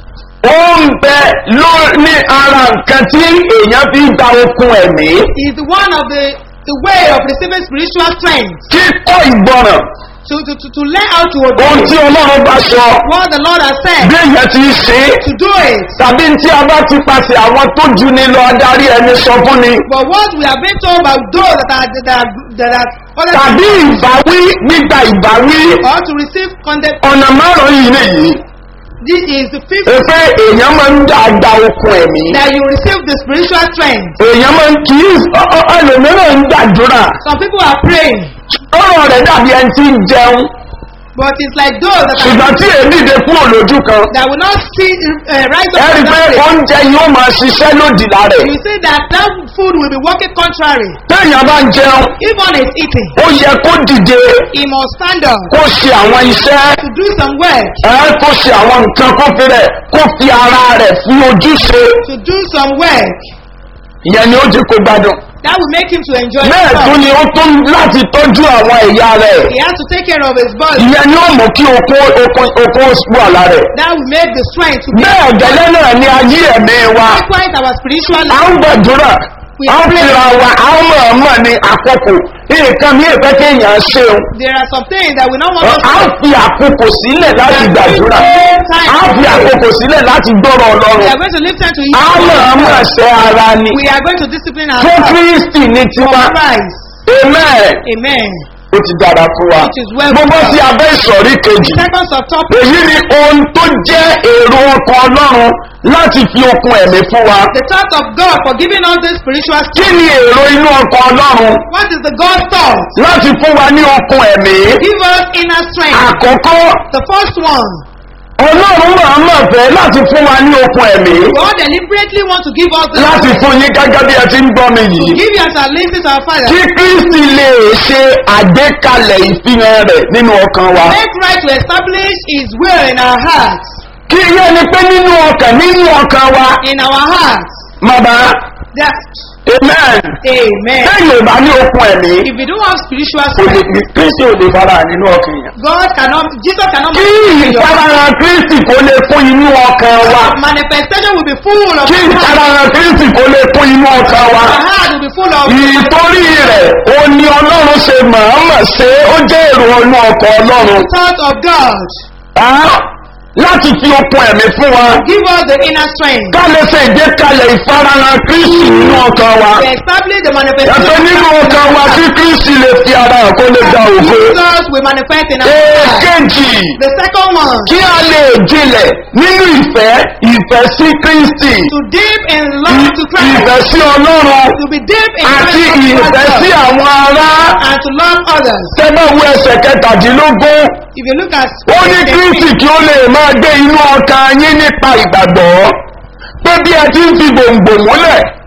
ó ń bẹ ló ní ara nǹkan tí èèyàn fi gba okun ẹ̀mí
is one of the the way of receiving spiritual strength.
kíkọ́ ìgbọ́ràn
To, to, to, to learn how to
ohun
obey
tí ọlọ́run bá sọ
what the Lord has said.
bí èèyàn ti ṣe é
To do it.
tàbí tí a bá ti pàṣẹ àwọn tó ju ni lọ adarí ẹni sọ fún ni
But what we have been told by those that are that are that are other
tàbí ìbáwí gbígba ìbáwí
or to receive condemn.
ọ̀nà márùn-ún yìí nìyí
This is the fifth
efe èèyàn máa ń dá gba okun ẹ̀mí
that you receive the spiritual strength.
èèyàn máa ń kì í ọ- ọ- ẹlòmíràn ń gbàdúrà
Some people are praying,
ọ̀rọ̀ rẹ̀ dàbí ẹni tí ń jẹun
but it's like those that are
ṣùgbọ́n tí èmi dé kúrò lójú kan
that will not see uh, rise
ẹ
up
rí i
from
pé
that place.
oúnjẹ yóò máa ṣiṣẹ́ lòdì lára ẹ̀
You see that that food will be working contrary.
téèyàn bá ń jẹun
If one is eating,
ó yẹ kó dìde
he must stand up
kó ṣe àwọn iṣẹ́
to do some work,
ẹ kó ṣe àwọn nǹkan kó fi rẹ̀ kó fi ara rẹ̀ fi ojúṣe
to do some work
ìyẹn ni ó jẹ́ kó gbádùn
that will make him to enjoy
bẹ́ẹ̀ tún
himself.
ni ó tún láti tọ́jú àwọn ẹ̀yà rẹ̀
He has to take care of his body.
ìyẹn ni ó mú kí okun okun okun wà lára ẹ̀
That will make the strength to be
bẹ́ẹ̀ gẹ́lẹ́ náà ni ayé ẹ̀mí wa
likewise our spiritual
à
life.
ń gbàdúrà à ń fira wa à ń mọ̀ọ́mọ̀ ní àkókò nǹkan mi ìfẹ́ kéèyàn ṣeun
There are some things that we don't want us
à ń fi àkókò sílẹ̀ láti gbàdúrà à ń fi àkókò sílẹ̀ láti gbọ́rọ̀
We
ọlọ́run
are going to live time to
à ń mọ̀ọ́mọ̀
eat.
ṣe ara ni
We are going to discipline
fún
ourselves.
kristi ní tiwa
Christ.
amen
Amen.
ó ti dára fún wa
It is well
gbogbo
with
sí
us.
abẹ́ ìsọ̀rí kejì
Second subtopic.
èyí ni ohun tó jẹ́ èrò ọkọ̀ ọlọ́run láti fi okun ẹ̀mí fún wa
The thought of God for giving us this spiritual
kí
strength.
ni èrò inú ọkọ̀ ọlọ́run
What is the God thought?
láti fún wa ní okun ẹ̀mí
Give us inner strength.
àkọ́kọ́
The first one.
ọlọ́run máa mọ̀ fẹ́ láti fún wa ní okun ẹ̀mí
God deliberately want to give us the
láti fún yín gẹ́gẹ́ bí ẹ ti ń gbọ́ mi yìí
give you as a listen to our Father.
kí kristi lè ṣe àgbékalẹ̀ ìfihàn rẹ̀ nínú ọkàn wa
Make right to establish His will in our hearts.
kí yẹn ni pé nínú ọkàn nínú ọkàn wa
In our hearts.
mọ̀bá
That.
amen
Amen.
lẹ́yìn ò bá ní okun ẹ̀mí
If you don't have spiritual
kò lè
strength,
kristi ò lè fara hàn nínú ọkàn yẹn.
God cannot, Jesus cannot
kí
manifest in your heart.
ìfarahàn kristi kò lè fún inú ọkàn wa
Manifestation will be full of
kí
your heart.
ìfarahàn kristi kò lè fún inú ọkàn wa
Your heart will be full of
ìtorí rẹ̀ ó ní ọlọ́run ṣe mọ̀ọ́mọ̀ ṣe ó jẹ́ èrò inú ọkọ̀ ọlọ́run
thought of God.
Ah, láti fi okun ẹ̀mí fún wa
Give us the inner strength.
ká lè ṣe ìgbékalẹ̀ ìfarahàn kristi nínú ọkàn wa
To establish the
yàtọ̀
manifestation.
nínú ọkàn wa kí kristi lè fi ara hàn kó lè gba ògo
Jesus will manifest in our heart.
èkejì
The second one.
kí a lè jinlẹ̀ nínú ìfẹ́ ìfẹ́ sí kristi
To deep in love to Christ.
ìfẹ́ sí ọlọ́run
To be deep in
àti
Christ
ìfẹ́ sí àwọn ará
and to love others.
tẹ́gbà wo ẹsẹ̀ kẹtàdínlógún
If you look at
ó ní kristi kí ó lè máa gbé inú ọkàn yín nípa ìgbàgbọ́ pé bí ẹ ti ń fi gbòǹgbò múlẹ̀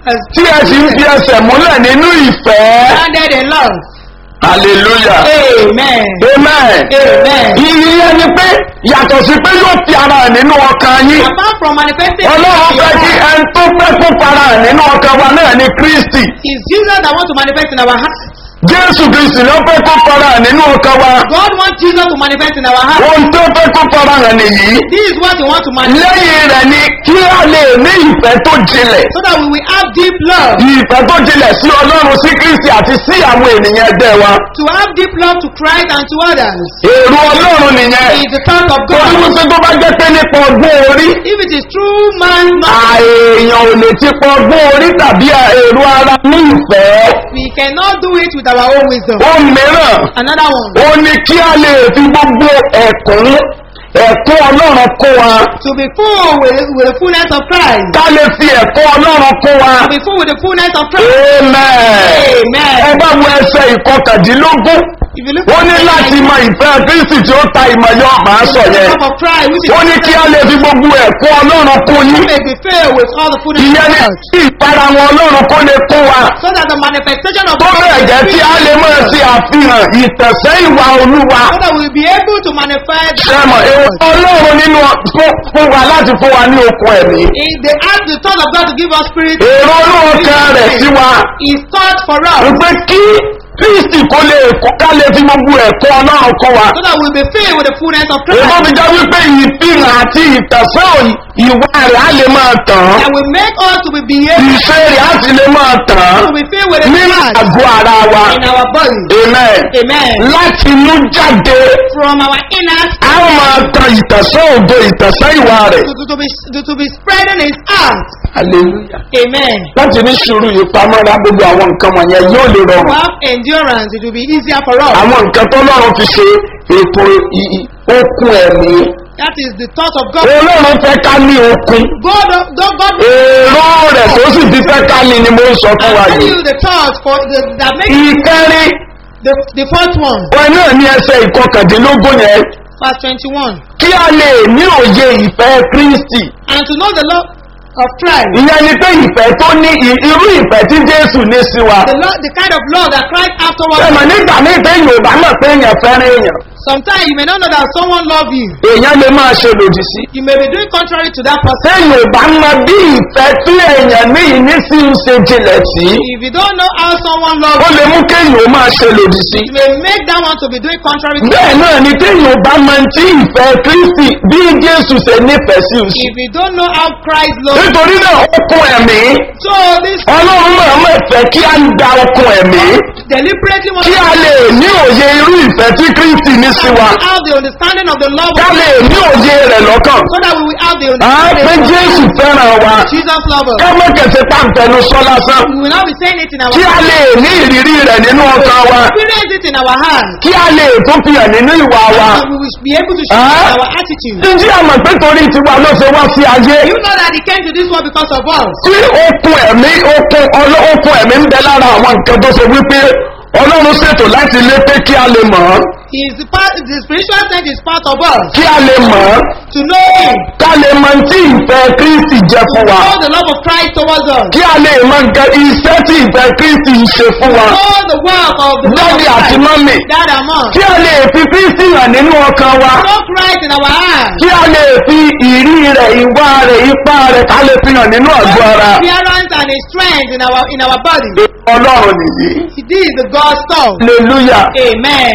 as
tí ẹ sì ń fi ẹsẹ̀ múlẹ̀ nínú ìfẹ́.
grounded in love.
hallelujah.
Amen.
amen.
Amen.
ìyẹn ni pé yàtọ̀ sí pé yóò fi ara hàn nínú ọkàn yín.
Apart from manifesting
ọlọ́run
in your
fẹ́ kí
heart,
ẹni tó fẹ́ kó fara hàn nínú ọkàn wa náà ní kristi.
it's Jesus that wants to manifest in our heart.
jésù kristi ló fẹ́ kó fara hàn nínú ọkàn wa.
God wants Jesus to manifest in our heart.
ohun tó fẹ́ kó fara hàn nìyí.
This is what He wants to manifest
lẹ́yìn rẹ̀ ni kí a lè ní ìfẹ́ tó jinlẹ̀.
so that we will have deep love.
ìfẹ́ tó jinlẹ̀ sí ọlọ́run sí kristi àti sí àwọn ènìyàn ẹgbẹ́ wa.
To have deep love to Christ and to others.
èrò ọlọ́run nìyẹn.
Is the thought of
torí
God.
wípé tó bá jẹ́ pé nípa ọgbọ́n orí.
If it is true man,
àèèyàn ò lè ti pọ ọgbọ́n orí tàbí èrò ara ní ìfẹ́.
we cannot do it with our own wisdom.
ó mìíràn
Another one.
ó ní kí a lè fi gbogbo ẹ̀kún ẹ̀kún ọlọ́run kó wa.
To be full with, with the fullness of Christ.
ká lè fi ẹ̀kún ọlọ́run kó wa.
To be full with the fullness of Christ.
amen.
Amen.
ẹ bá wo ẹsẹ̀ ìkọkàndínlógún.
If you look
ó ní
at
láti mọ ìfẹ́ kristi tí ó ta ìmọ̀ yọ màá sọ
the
yẹn.
love of Christ, which is
ó ní kí a lè fi gbogbo ẹ̀kún ọlọ́run kó
you
yín.
may be filled with all the fullness
ìyẹn
of
ní
God.
kí ìpara wọn ọlọ́run kó lè kó wa.
So that the manifestation of
tó bẹ̀rẹ̀ jẹ́ tí a lè máa ṣe àfihàn ìtẹ̀sẹ̀ ìwà olúwa.
So that we will be able to manifest
sẹ́mọ̀ èrò ọlọ́run nínú fún fún wa láti fún wa ní okun ẹ̀mí.
in the ask the thought of God to give us spirit
èrò olóòkan rẹ̀ sí wa
is thought for us
wípé kí kristi kó lè kó ká lè fi gbogbo ẹ̀kọ́ ọlọ́run kọ́ wa.
so that we will be filled with the fullness of
èso
Christ
fi jẹ́ wípé ìfihàn àti ìtẹ̀sẹ̀ ìwà rẹ̀ á lè máa tàn.
and will make us to be behaved
ìṣe rẹ̀ á sì lè máa tàn.
to be filled with the
nínú
Christ
àgọ́ ara wa.
in our body.
amen.
Amen.
láti mú jáde
From our inner
a ó máa tan ìtẹ̀sẹ̀ ògo ìtẹ̀sẹ̀ ìwà rẹ̀.
to, to, to be to, to be spreading his heart.
hallelujah.
Amen.
láti ní sùúrù ìpamọ́ra gbogbo àwọn nǹkan wọ̀nyẹn yóò lè
To
rọrùn.
have endurance, it will be easier for us.
àwọn nǹkan tó lọ́rùn fi ṣe ètò i- i- okun ẹ̀mí.
That is the thought of God.
olóòrùn fẹ́ ká ní okun.
God, God, God
èrò rẹ̀ tó sì fi fẹ́ ká ní ni mo ń sọ fún wa
I'll tell
yìí.
you the thought for the, that makes
ìkẹrin
the, the fourth one,
wọn náà ní ẹsẹ̀ ìkọkàndínlógún yẹn
verse 21.
kí a lè ní òye ìfẹ́ kristi.
And to know the love of Christ,
ìyẹn ni pé ìfẹ́ tó ní i- irú ìfẹ́ tí jésù ní sí wa.
the, love, the kind of love that Christ afterwards.
ẹ̀mọ̀ nígbà míì pé yorùbá mọ̀ pé èèyàn fẹ́ràn èèyàn.
Sometimes you may not know that someone love you.
èèyàn lè máa ṣe lòdì sí.
You may be doing contrary to that person.
téèyàn ò bá mọ bí ìfẹ́ tí èèyàn ní ìnísí ń ṣe jinlẹ̀ sí.
If you don't know how someone
ó
loves
lè
you,
mú kéèyàn ó máa ṣe lòdì sí.
it may make that one to be doing contrary to
bẹ́ẹ̀ náà ni téèyàn ò bá mọ tí ìfẹ́ kristi bí jésù ṣe nífẹ̀ẹ́ sí òsì.
If you don't know how Christ loves you,
nítorí náà okun ẹ̀mí
so this
ọlọ́run máa mọ̀ fẹ́ kí a da okun ẹ̀mí
deliberately wants
kí a lè ní òye irú ìfẹ́ tí kristi ní sí wa
to have the understanding of the love
ká
of
lè
God,
ní òye rẹ̀ lọ́kàn.
so that we will have the
à á pé
understanding
jésù fẹ́ràn wa
of Jesus love us.
ká má kẹsẹ̀ pàǹtẹ̀nu sọ lásán
We will not be saying it in our
kí a lè ní ìrírí rẹ̀ nínú ọkàn wa
experience it in our heart.
kí a lè tún fi hàn nínú ìwà wa.
And we will be able to show
Ah.
our attitude.
ǹjẹ́ àmọ̀ pé torí tiwa ló ṣe wá sí ayé
You know that he came to this world because of us.
tí okun ẹ̀mí okun ọlọ́ okun ẹ̀mí ń bẹ lára àwọn nǹkan tó ṣe wípé ọlọ́run ṣètò láti lé pé kí a lè mọ̀ ọ́
He is the part, the spiritual sense is part of us.
kí a lè mọ̀ ọ́
To know him,
ká lè mọ tí ìfẹ́ kristi jẹ́
to
fún wa
know the love of Christ towards us.
kí a lè mọ nǹkan iṣẹ́ tí ìfẹ́ kristi ń ṣe fún wa
Know the work of the love of
Daddy àti
Christ.
mọ́mì.
Dad and mom.
kí a lè fi kristi hàn nínú ọkàn wa
Know Christ in our heart.
kí a lè fi ìrí rẹ̀ ìwà rẹ̀ ipá rẹ̀ ká lè fi hàn nínú àgọ́ ara
Appearance and his strength in our in our body.
ọlọ́run nìyí
This is the God's thought.
hallelujah
Amen.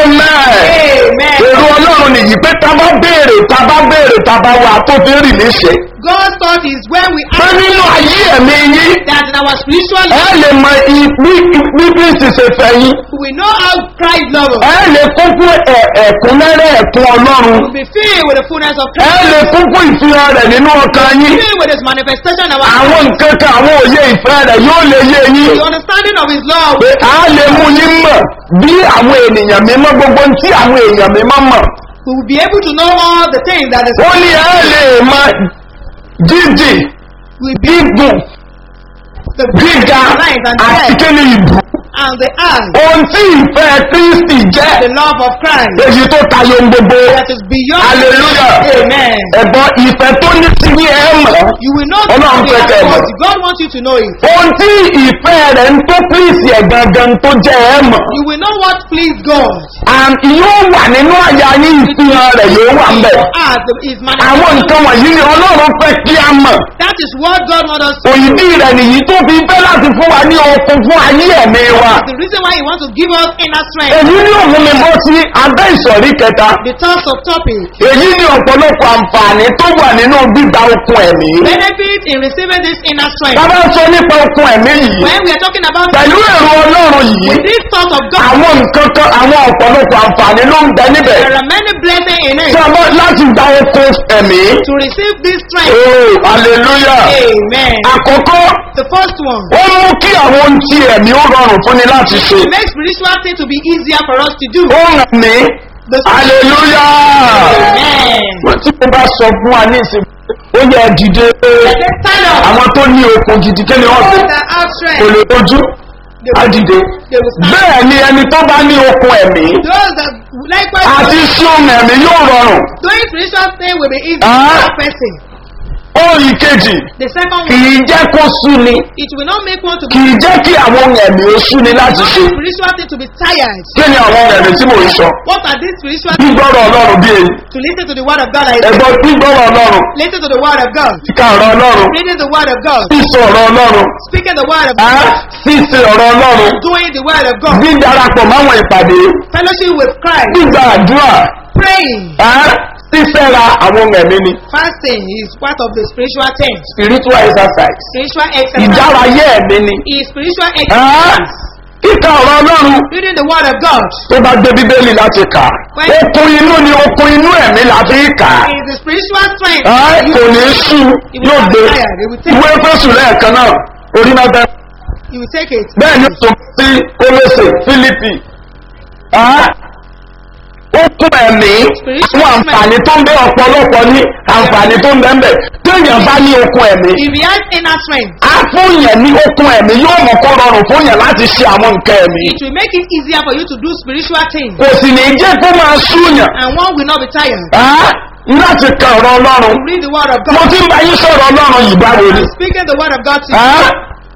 amen
Amen.
èrò ọlọ́run nìyí pé tá a bá béèrè tá a bá béèrè tá a bá wà tó fi rì léṣe
God's thought is when we
pé
ask
nínú ayé ẹ̀mí yín
that in our spiritual
ẹ
life
lè mọ i- bí bí kristi ṣe fẹ́ yín
we know how Christ loves us.
ẹ lè kún fún ẹ̀- ẹ̀kúnrẹ́rẹ́ ẹ̀kún ọlọ́run
We be filled with the fullness of
ẹ
Christ.
lè kún fún ìfihàn rẹ̀ nínú ọkàn yín
Filled with his manifestation of our
àwọn nǹkan kan àwọn òye ìfẹ́ rẹ̀ yóò lè yé yín
the understanding of his love.
pé a lè mú yín mọ̀ bí àwọn ènìyàn mímọ́ gbogbo ohun tí àwọn èèyàn mímọ́ mọ̀
We will be able to know all the things that is
ó ní ẹ lè mọ jíjìn
will be
gígùn
the
gíga
lines and
àti
depth
kíni ìbù
and the eye,
ohun tí ìfẹ́ kristi jẹ́
the love of Christ
èyí tó tayọ ohun gbogbo
that is beyond.
Hallelujah.
Amen.
ẹ̀gbọ́n ìfẹ́ tó ní sí ní ẹ̀ mọ̀
You will not
Ọlọ́run
know
fẹ́
it
kẹ́ ẹ mọ̀.
but God wants you to know it.
ohun tí ìfẹ́ rẹ̀ ń tó kristi ẹ̀ gangan tó jẹ́ ẹ̀ mọ̀
You will know what please God.
and yóò wà nínú àyà yín ìfihàn rẹ̀ yóò wà ń bẹ̀
Your heart is
àwọn
manifested.
nǹkan wọ̀nyí ni ọlọ́run fẹ́ kí a mọ̀
That is what God wants us to
òyìnbí rẹ̀ nìyí tó fi fẹ́ láti fún wa ní okun fún ayé ẹ̀mí wa
The reason why He wants to give us inner strength.
èyí ní òun mi bọ́ sí abẹ́ ìsọ̀rí kẹta
The thoughts of topic.
èyí ní ọ̀pọ̀lọpọ̀ àǹfààní tó wà nínú gbígba okun ẹ̀mí
Benefit in receiving this inner strength.
bàbá sọ nípa okun ẹ̀mí yìí
When we are talking about
pẹ̀lú èrò ọlọ́run yìí
with this thought of God,
àwọn nǹkan kan àwọn ọ̀pọ̀lọpọ̀ àǹfààní ló ń bẹ níbẹ̀
there are many blessings in it.
tí a bá láti gba okun ẹ̀mí
To receive this strength.
oh hallelujah
Amen.
àkọ́kọ́
The first one.
ó mú kí àwọn ohun tí ẹ̀mí ó rọrùn fún ni láti ṣe
It makes spiritual things to be easier for us to do.
ó ràn mí
The
hallelujah
Amen.
wọ́n tí mo bá sọ fún wa ní ìsìn ó yẹ dìde pé
They stand up.
àwọn tó ní okun gidi kí ni wọ́n fi
Those that have
kò
strength,
lè dojú
they
á
will,
dìde
they will stand.
bẹ́ẹ̀ ni ẹni tó bá ní okun ẹ̀mí
Those that likewise
àti sún ẹ̀mí yóò rọrùn
doing spiritual thing will be easy
Ah.
for that person.
ohun ìkejì
The second
kì
one,
í jẹ́ kó sú ni
it will not make one to
kì
be
í jẹ́ kí àwọn ohun ẹ̀mí ó sú ni láti
not
ṣe
make spiritual thing to be tired.
kí ni àwọn ohun ẹ̀mí tí mò ń sọ
What are these spiritual things?
gbígbọ́rọ̀ ọlọ́run bí èyí
To listen to the word of God. I say,
ẹ̀gbọ́n gbígbọ́rọ̀ ọlọ́run
listen to the word of God.
kíkà ọ̀rọ̀ ọlọ́run
Reading the word of God.
sísọ ọ̀rọ̀ ọlọ́run
Speaking the word of
á
God.
sísè ọ̀rọ̀ ọlọ́run
Doing the word of God.
dídarapọ̀ máwọn ìpàdé
Fellowship with Christ.
gbígba àdúrà
Praying.
á sísẹ́ra àwọn ohun ẹ̀mí ni
Fasting is part of the spiritual thing.
spiritual exercise
Spiritual exercise
ìdárayé ẹ̀mí ni
is spiritual
á
exercise.
kíkà ọ̀rọ̀ ọlọ́run
Reading the word of God
tó bá gbé bíbélì láti kà okun inú ni okun inú ẹ̀mí la fi kà á.
is the spiritual strength.
Ẹ́,
You-
kò ní sú yóò gbé ìwé fésù lẹ́ẹ̀kan náà orí mẹ́ta
You will take it.
bẹ́ẹ̀ ni tó sí kólóṣè fílípì Ẹ́, ó kún ẹ̀mí àwọn àǹfààní tó ń bẹ ọ̀pọ̀lọpọ̀ ní àǹfààní tó ń bẹ ń bẹ téèyàn bá ní okun ẹ̀mí
If you have inner strength,
á fún yẹn ní okun ẹ̀mí yóò mọ̀ kó rọrùn fún yẹn láti ṣe àwọn nǹkan ẹ̀mí
it will make it easier for you to do spiritual things.
kò sì ní jẹ́ kó máa sú yàn
And one will not be tired.
Ẹ́, láti ka ọ̀rọ̀ ọlọ́run
Read the word of
mo
God.
ti ń bá yín sọ̀rọ̀ ọlọ́run yìí báwo ni.
I'm speaking the word of God to you.
Ẹ́,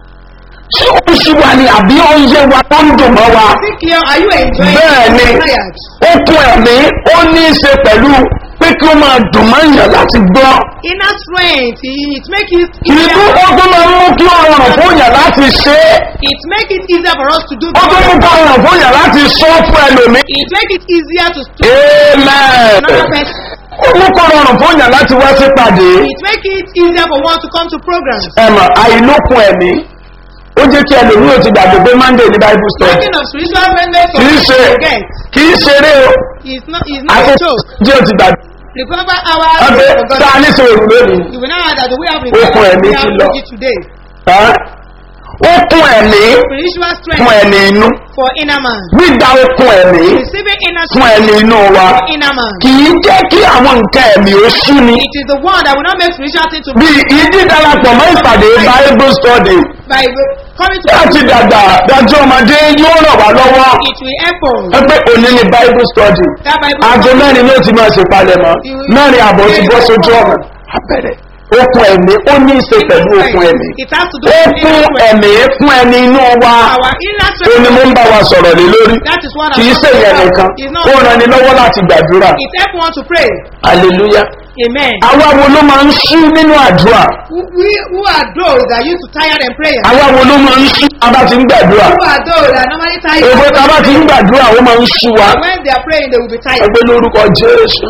ṣé ó ṣì wà ní àbí ó ń yé wa tó ń dùn mọ́ wa.
Is it clear? Are you enjoying
Bẹ́ẹ̀ ni.
it? tired?
okun ẹ̀mí ó ní í ṣe pẹ̀lú pé kí ó máa dùn mọ́ èèyàn láti gbọ́.
Inner strength, it make it
ìlú
easier.
ó tún máa ń mú kí ó rọrùn fún èèyàn láti ṣe é.
It make it easier for us to do
ó tún mú kí ó rọrùn fún èèyàn láti sọ fún ẹlòmíì.
It make it easier to to
amen.
another person.
ó mú kó rọrùn fún èèyàn láti wá sí pàdé.
It make it easier for one to come to programs.
ẹ̀mọ̀ àìlókun ẹ̀mí ó jẹ́ kí ẹlòmíì ò ti gbàgbé pé monday ní bible study.
Talking of spiritual friendliness,
kì í ṣe
forget.
kì í ṣeré o.
It's not, it's not a
àti
joke.
jẹ́ ò ti gbàgbé.
Remember our
ọbẹ̀
for
tá a
God.
ní sọ̀rọ̀ lónìí.
You will now add that the way of
Okun ẹ̀mí
we
ti
have
lọ.
it today.
Ẹ́, okun ẹ̀mí
Spiritual
fún
strength
ẹni inú
for inner man.
gbígba okun ẹ̀mí
Receiving inner
fún
strength
ẹni inú wa
for inner man.
kì í jẹ́ kí àwọn nǹkan ẹ̀mí ó sú ni
It is the one that will not make spiritual thing to
bí ìdí darapọ̀ mọ́ ìpàdé bible study
by coming to
láti dàgbà dájú ọmọdé yóò ràn wá lọ́wọ́
it will help us.
ẹ pé òní ni bible study
That Bible
aago mẹ́rin ló ti máa ṣe palẹ̀mọ́ mẹ́rin àbọ̀ ti bọ́ sójú ọ̀nà abẹ́rẹ́ okun ẹ̀mí ó ní í ṣe pẹ̀lú okun ẹ̀mí
It has to do with
okun
inner strength.
ẹ̀mí fún ẹni inú wa
Our inner
ó ní mo ń
strength.
bá wa sọ̀rọ̀ lé lórí
That is what
kì í
I'm
ṣe ìyẹn nìkan
It's not.
ó ran ni lọ́wọ́ láti gbàdúrà
It help one to pray.
hallelujah
Amen.
àwa wo ló máa ń sú nínú àdúrà
Who, we, who are those that used to tired in prayer?
àwa wo ló máa ń sú abá ti ń gbàdúrà
Who are those that normally tired?
èbó tá a bá ti ń gbàdúrà ó máa ń sú wa
When they are praying, they will be tired.
ẹgbẹ́ lórúkọ jésù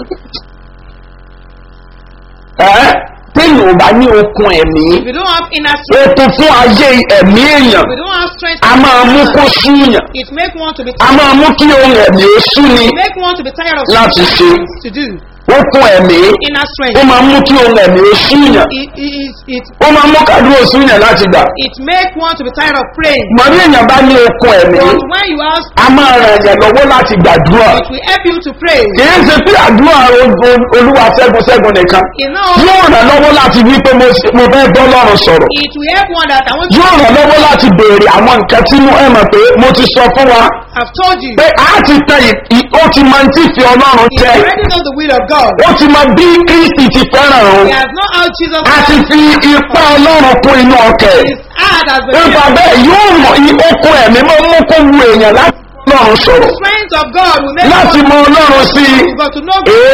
ẹ́ téèyàn ò bá ní okun ẹ̀mí
If you don't have inner strength,
okun fún ayé ẹ̀mí èèyàn
if you don't have strength,
a máa mú kó súyàn
it make one to be
a máa mú kí ohun ẹ̀mí ó sú ni
it make one to be tired of
Láti
something
ṣe.
to do.
okun ẹ̀mí
inner
ó
strength.
máa ń mú kí ohun ẹ̀mí ó súnyàn
It, it, it,
ó máa ń mú kádùn ó súnyàn láti gbà
it make one to be tired of praying.
mọ̀ ní èèyàn bá ní okun ẹ̀mí
But when you ask,
a máa ràn yàn lọ́wọ́ láti gbàdúrà
it will help you to pray.
kìí ṣe pé àdúrà o- o- olúwa ṣẹ́gun ṣẹ́gun nìkan
You know,
yóò ràn lọ́wọ́ láti wí pé mo ṣe- mo fẹ́ bọ́ lọ́rùn sọ̀rọ̀
it will help one that I want
yóò
to
ràn lọ́wọ́ láti béèrè àwọn nǹkan tí mo ẹ mọ̀ pé mo ti sọ fún wa
have told you.
pé a ti tẹ ì- ì- ó ti máa ń tí fi ọlọ́run
He
tẹ
already knows the will of God.
ó ti máa bí kristi ti fẹ́ràn òun
He has not how Jesus
a ti fi ipá ọlọ́run kún inú ọkẹ́
His heart has been
nípa bẹ́ẹ̀ yóò mọ i- okun ẹ̀mí máa ń mú kó wu èèyàn láti bá ọlọ́run sọ̀rọ̀
The strength of God will make
láti
one
mọ ọlọ́run sí i
but to know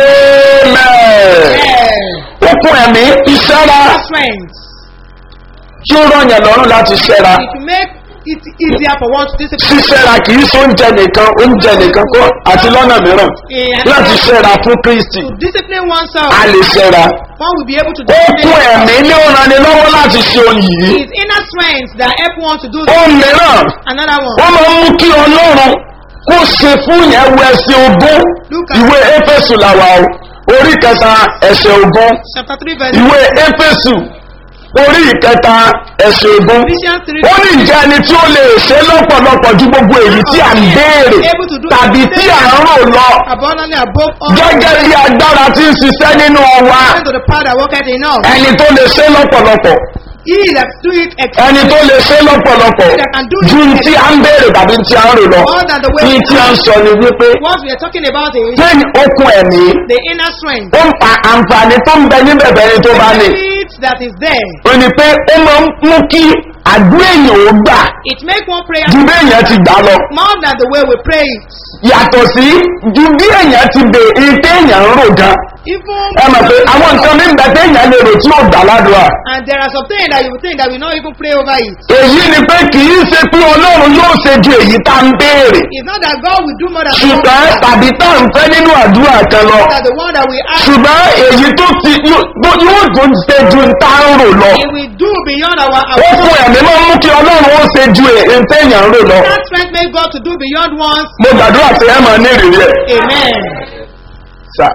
amen
yeah.
okun ẹ̀mí ìṣẹ́ra
strength.
tí ó rọ̀yàn lọ́rùn láti ṣẹ́ra
It will make it easier for one to discipline.
ṣíṣẹ́ra kì í ṣe oúnjẹ nìkan oúnjẹ nìkan kọ́ àti lọ́nà mìíràn láti ṣẹ́ra fún kristi
To discipline oneself,
a lè ṣẹ́ra
one will be able to
okun
discipline
ẹ̀mí ní ó ran ni lọ́wọ́ láti ṣe ohun yìí
his inner strength that help one to do
ohun mìíràn
another one.
wọ́n máa ń mú kí ọlọ́run kó ṣe fún yẹn wọ ẹsẹ̀ ogún ìwé éfésù làwà o orí kẹta ẹsẹ̀ ogún
Chapter 3 verse
ìwé éfésù orí ìkẹta ẹsẹ̀ ogún
Ephesians 3
ó ní ìjẹ́ ẹni tí ó lè ṣe lọ́pọ̀lọpọ̀ ju gbogbo èyí tí à ń béèrè tàbí tí à ń rò lọ
abundantly above all
gẹ́gẹ́ bí agbára tí ń ṣiṣẹ́ nínú wa
according to the power that worketh in us.
ẹni tó lè ṣe lọ́pọ̀lọpọ̀
He that do it
ẹni tó lè ṣe lọ́pọ̀lọpọ̀ ju tí à ń béèrè tàbí tí à ń rò lọ
more than the way
ní tí à ń sọ ni wípé
what we are talking about is
pé okun ẹ̀mí
the inner strength.
ó ń pa àǹfààní tó ń bẹ níbẹ̀ bẹ́ẹ̀ tó bá ní
Benefit that is there.
ó ní pé ó máa ń mú kí àdúrà èèyàn ó gbà
It make one prayer
ju bí èèyàn ti gbà lọ
more than the way we pray it.
yàtọ̀ sí ju bí èèyàn ti bè ètè èèyàn ń rò gan
Even
ẹ mọ̀ pé àwọn nǹkan mi ń bẹ tí èèyàn lè rò tí ó gbà ládùúrà
and there are some things that you will think that we not even pray over it.
èyí ni pé kì í ṣe pé ọlọ́run yóò ṣe ju èyí tá ń béèrè
It's not that God will do more than
ṣùgbọ́n tàbí tá à ń fẹ́ nínú àdúrà kan lọ
that the one that we ask
ṣùgbọ́n èyí tó ti yóò yóò tún ṣe ju tá ń rò lọ
He will do beyond our
ó
our
fún ẹ̀mí máa ń mú kí ọlọ́run ó ṣe ju èyí téèyàn ń rò lọ
that strength make God to do beyond one's
mo gbàdúrà sí ẹ̀ máa ní ìrírí ẹ̀
amen.
sà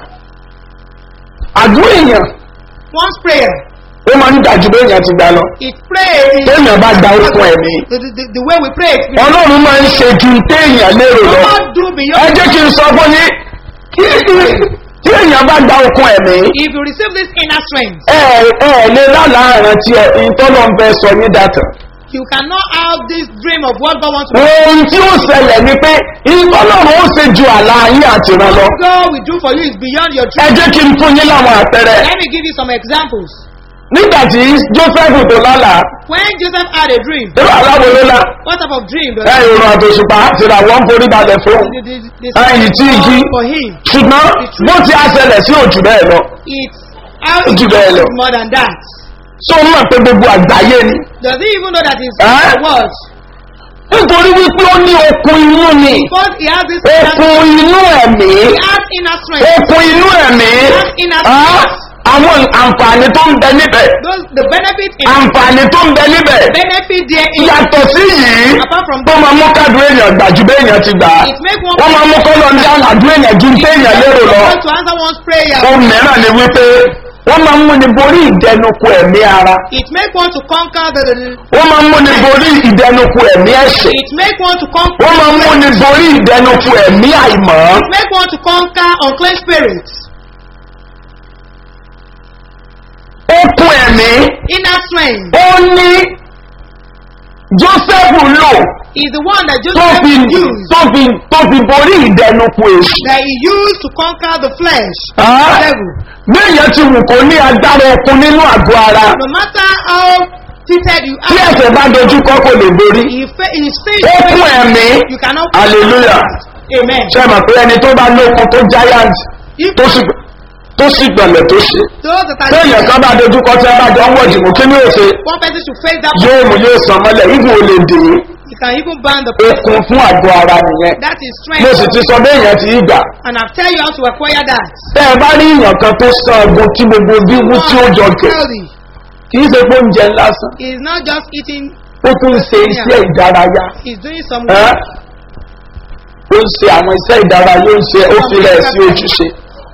àdúrà èèyàn
One's prayer.
ó máa ń dàjú bí èèyàn ti gbà lọ
It pray is
téèyàn bá gba okun ẹ̀mí
the, the, the way we pray. it will-
ọlọ́run máa ń ṣe ju téèyàn lérò lọ
God do
ẹ
beyond.
jẹ́ kí n sọ fún yín kí tí èèyàn bá gba okun ẹ̀mí
If you receive this inner strength,
ẹ ẹ lè lálàá àrántí ẹ ìtọ́lọ́ ń fẹ́ sọ ní dàtà
you cannot have this dream of what God wants to do.
ohun tí ó ṣẹlẹ̀ ni pé ìtọ́lọ́run ó ṣe ju àlá yín àti ìran lọ
What God will do for you is beyond your
ẹ
dream.
jẹ́ kí n fún yín láwọn àpẹẹrẹ
Let me give you some examples.
nígbà tí joseph tó lálàá
When Joseph had a dream,
irú aláwo ló lá
what type of dream does
ẹ ìrùn àtòṣùpá àti ìràwọ̀ ń forí balẹ̀ fún
the, the, the,
ẹyìn tí igi
for him?
ṣùgbọ́n bó ti á ṣẹlẹ̀ sí òjò bẹ́ẹ̀ lọ
It's how
Ó jù bẹ́ẹ̀ lọ.
more than that.
tó ń mọ̀ pé gbogbo àgbáyé ni
Does he even know that it's
Eh?
a word?
nítorí wípé ó ní okun inú ni
Because he has this inner,
okun inú ẹ̀mí
he has inner strength.
okun inú ẹ̀mí
inner
ah,
strength.
àwọn àǹfààní tó ń bẹ níbẹ̀
Those the benefit in
àǹfààní tó ń bẹ níbẹ̀
benefit there is
yàtọ̀ sí yìí
apart from
tó
that,
máa mú kádùn èèyàn gbà ju béèyàn ti gbà á
it make one
wọ́n máa mú kọ́lọ́ ń dá àdúrà èèyàn ju téèyàn lérò lọ
want to answer one's prayer.
ohun mìíràn ni wípé wọ́n máa ń múni borí ìdẹnukù ẹ̀mí ara
It make one to conquer the, the, the
wọ́n máa ń múni borí ìdẹnukù ẹ̀mí ẹ̀ṣẹ̀
it make one to conquer
wọ́n máa ń múni borí ìdẹnukù ẹ̀mí àìmọ́
it make one to conquer unclean spirits.
okun ẹ̀mí
Inner strength
ó ní joseph lò
is the one that
tó
Joseph
fi
used
tó fi tó fi borí ìdẹnukù èṣù.
that he used to conquer the flesh.
Ah.
devil.
béèyàn ti wù kó ní agbára okun nínú àgọ́ ara
No matter how fitted you
tí
are,
ẹ̀sẹ̀ bá dojú kọ́ kò lè borí
he fa- in his face
okun ẹ̀mí
you cannot.
hallelujah
Amen.
ṣe mọ̀ pé ẹni tó bá lókun tó giant
If
tó sì tó sì gbọ̀lẹ̀ tó ṣe
those that are
téèyàn kan bá dojú kọ́ tí ẹ bá jọ ń wọ̀ jìmọ̀ kí ni ó ṣe
one person should face that,
yóò mú yóò sàn mọ́lẹ̀ ibùn ò lè dè
he can even ban the
é
person.
okun fún àgọ́ ara nìyẹn
That is
mo sì
strength.
ti sọ béèyàn ti gbà
And I've tell you how to acquire that.
tẹ́ ẹ bá rí èèyàn kan tó san ogun tí gbogbo bí wú tí ó jọ kẹ̀
Healthy.
kì í ṣe pé oúnjẹ lásán
He is not just eating,
ó tún ń ṣe iṣẹ́ ìdárayá
he's doing some
ẹ́ ó ń ṣe àwọn iṣẹ́ ìdárayá ó ń ṣe ó fi rẹ̀ sí ojúṣe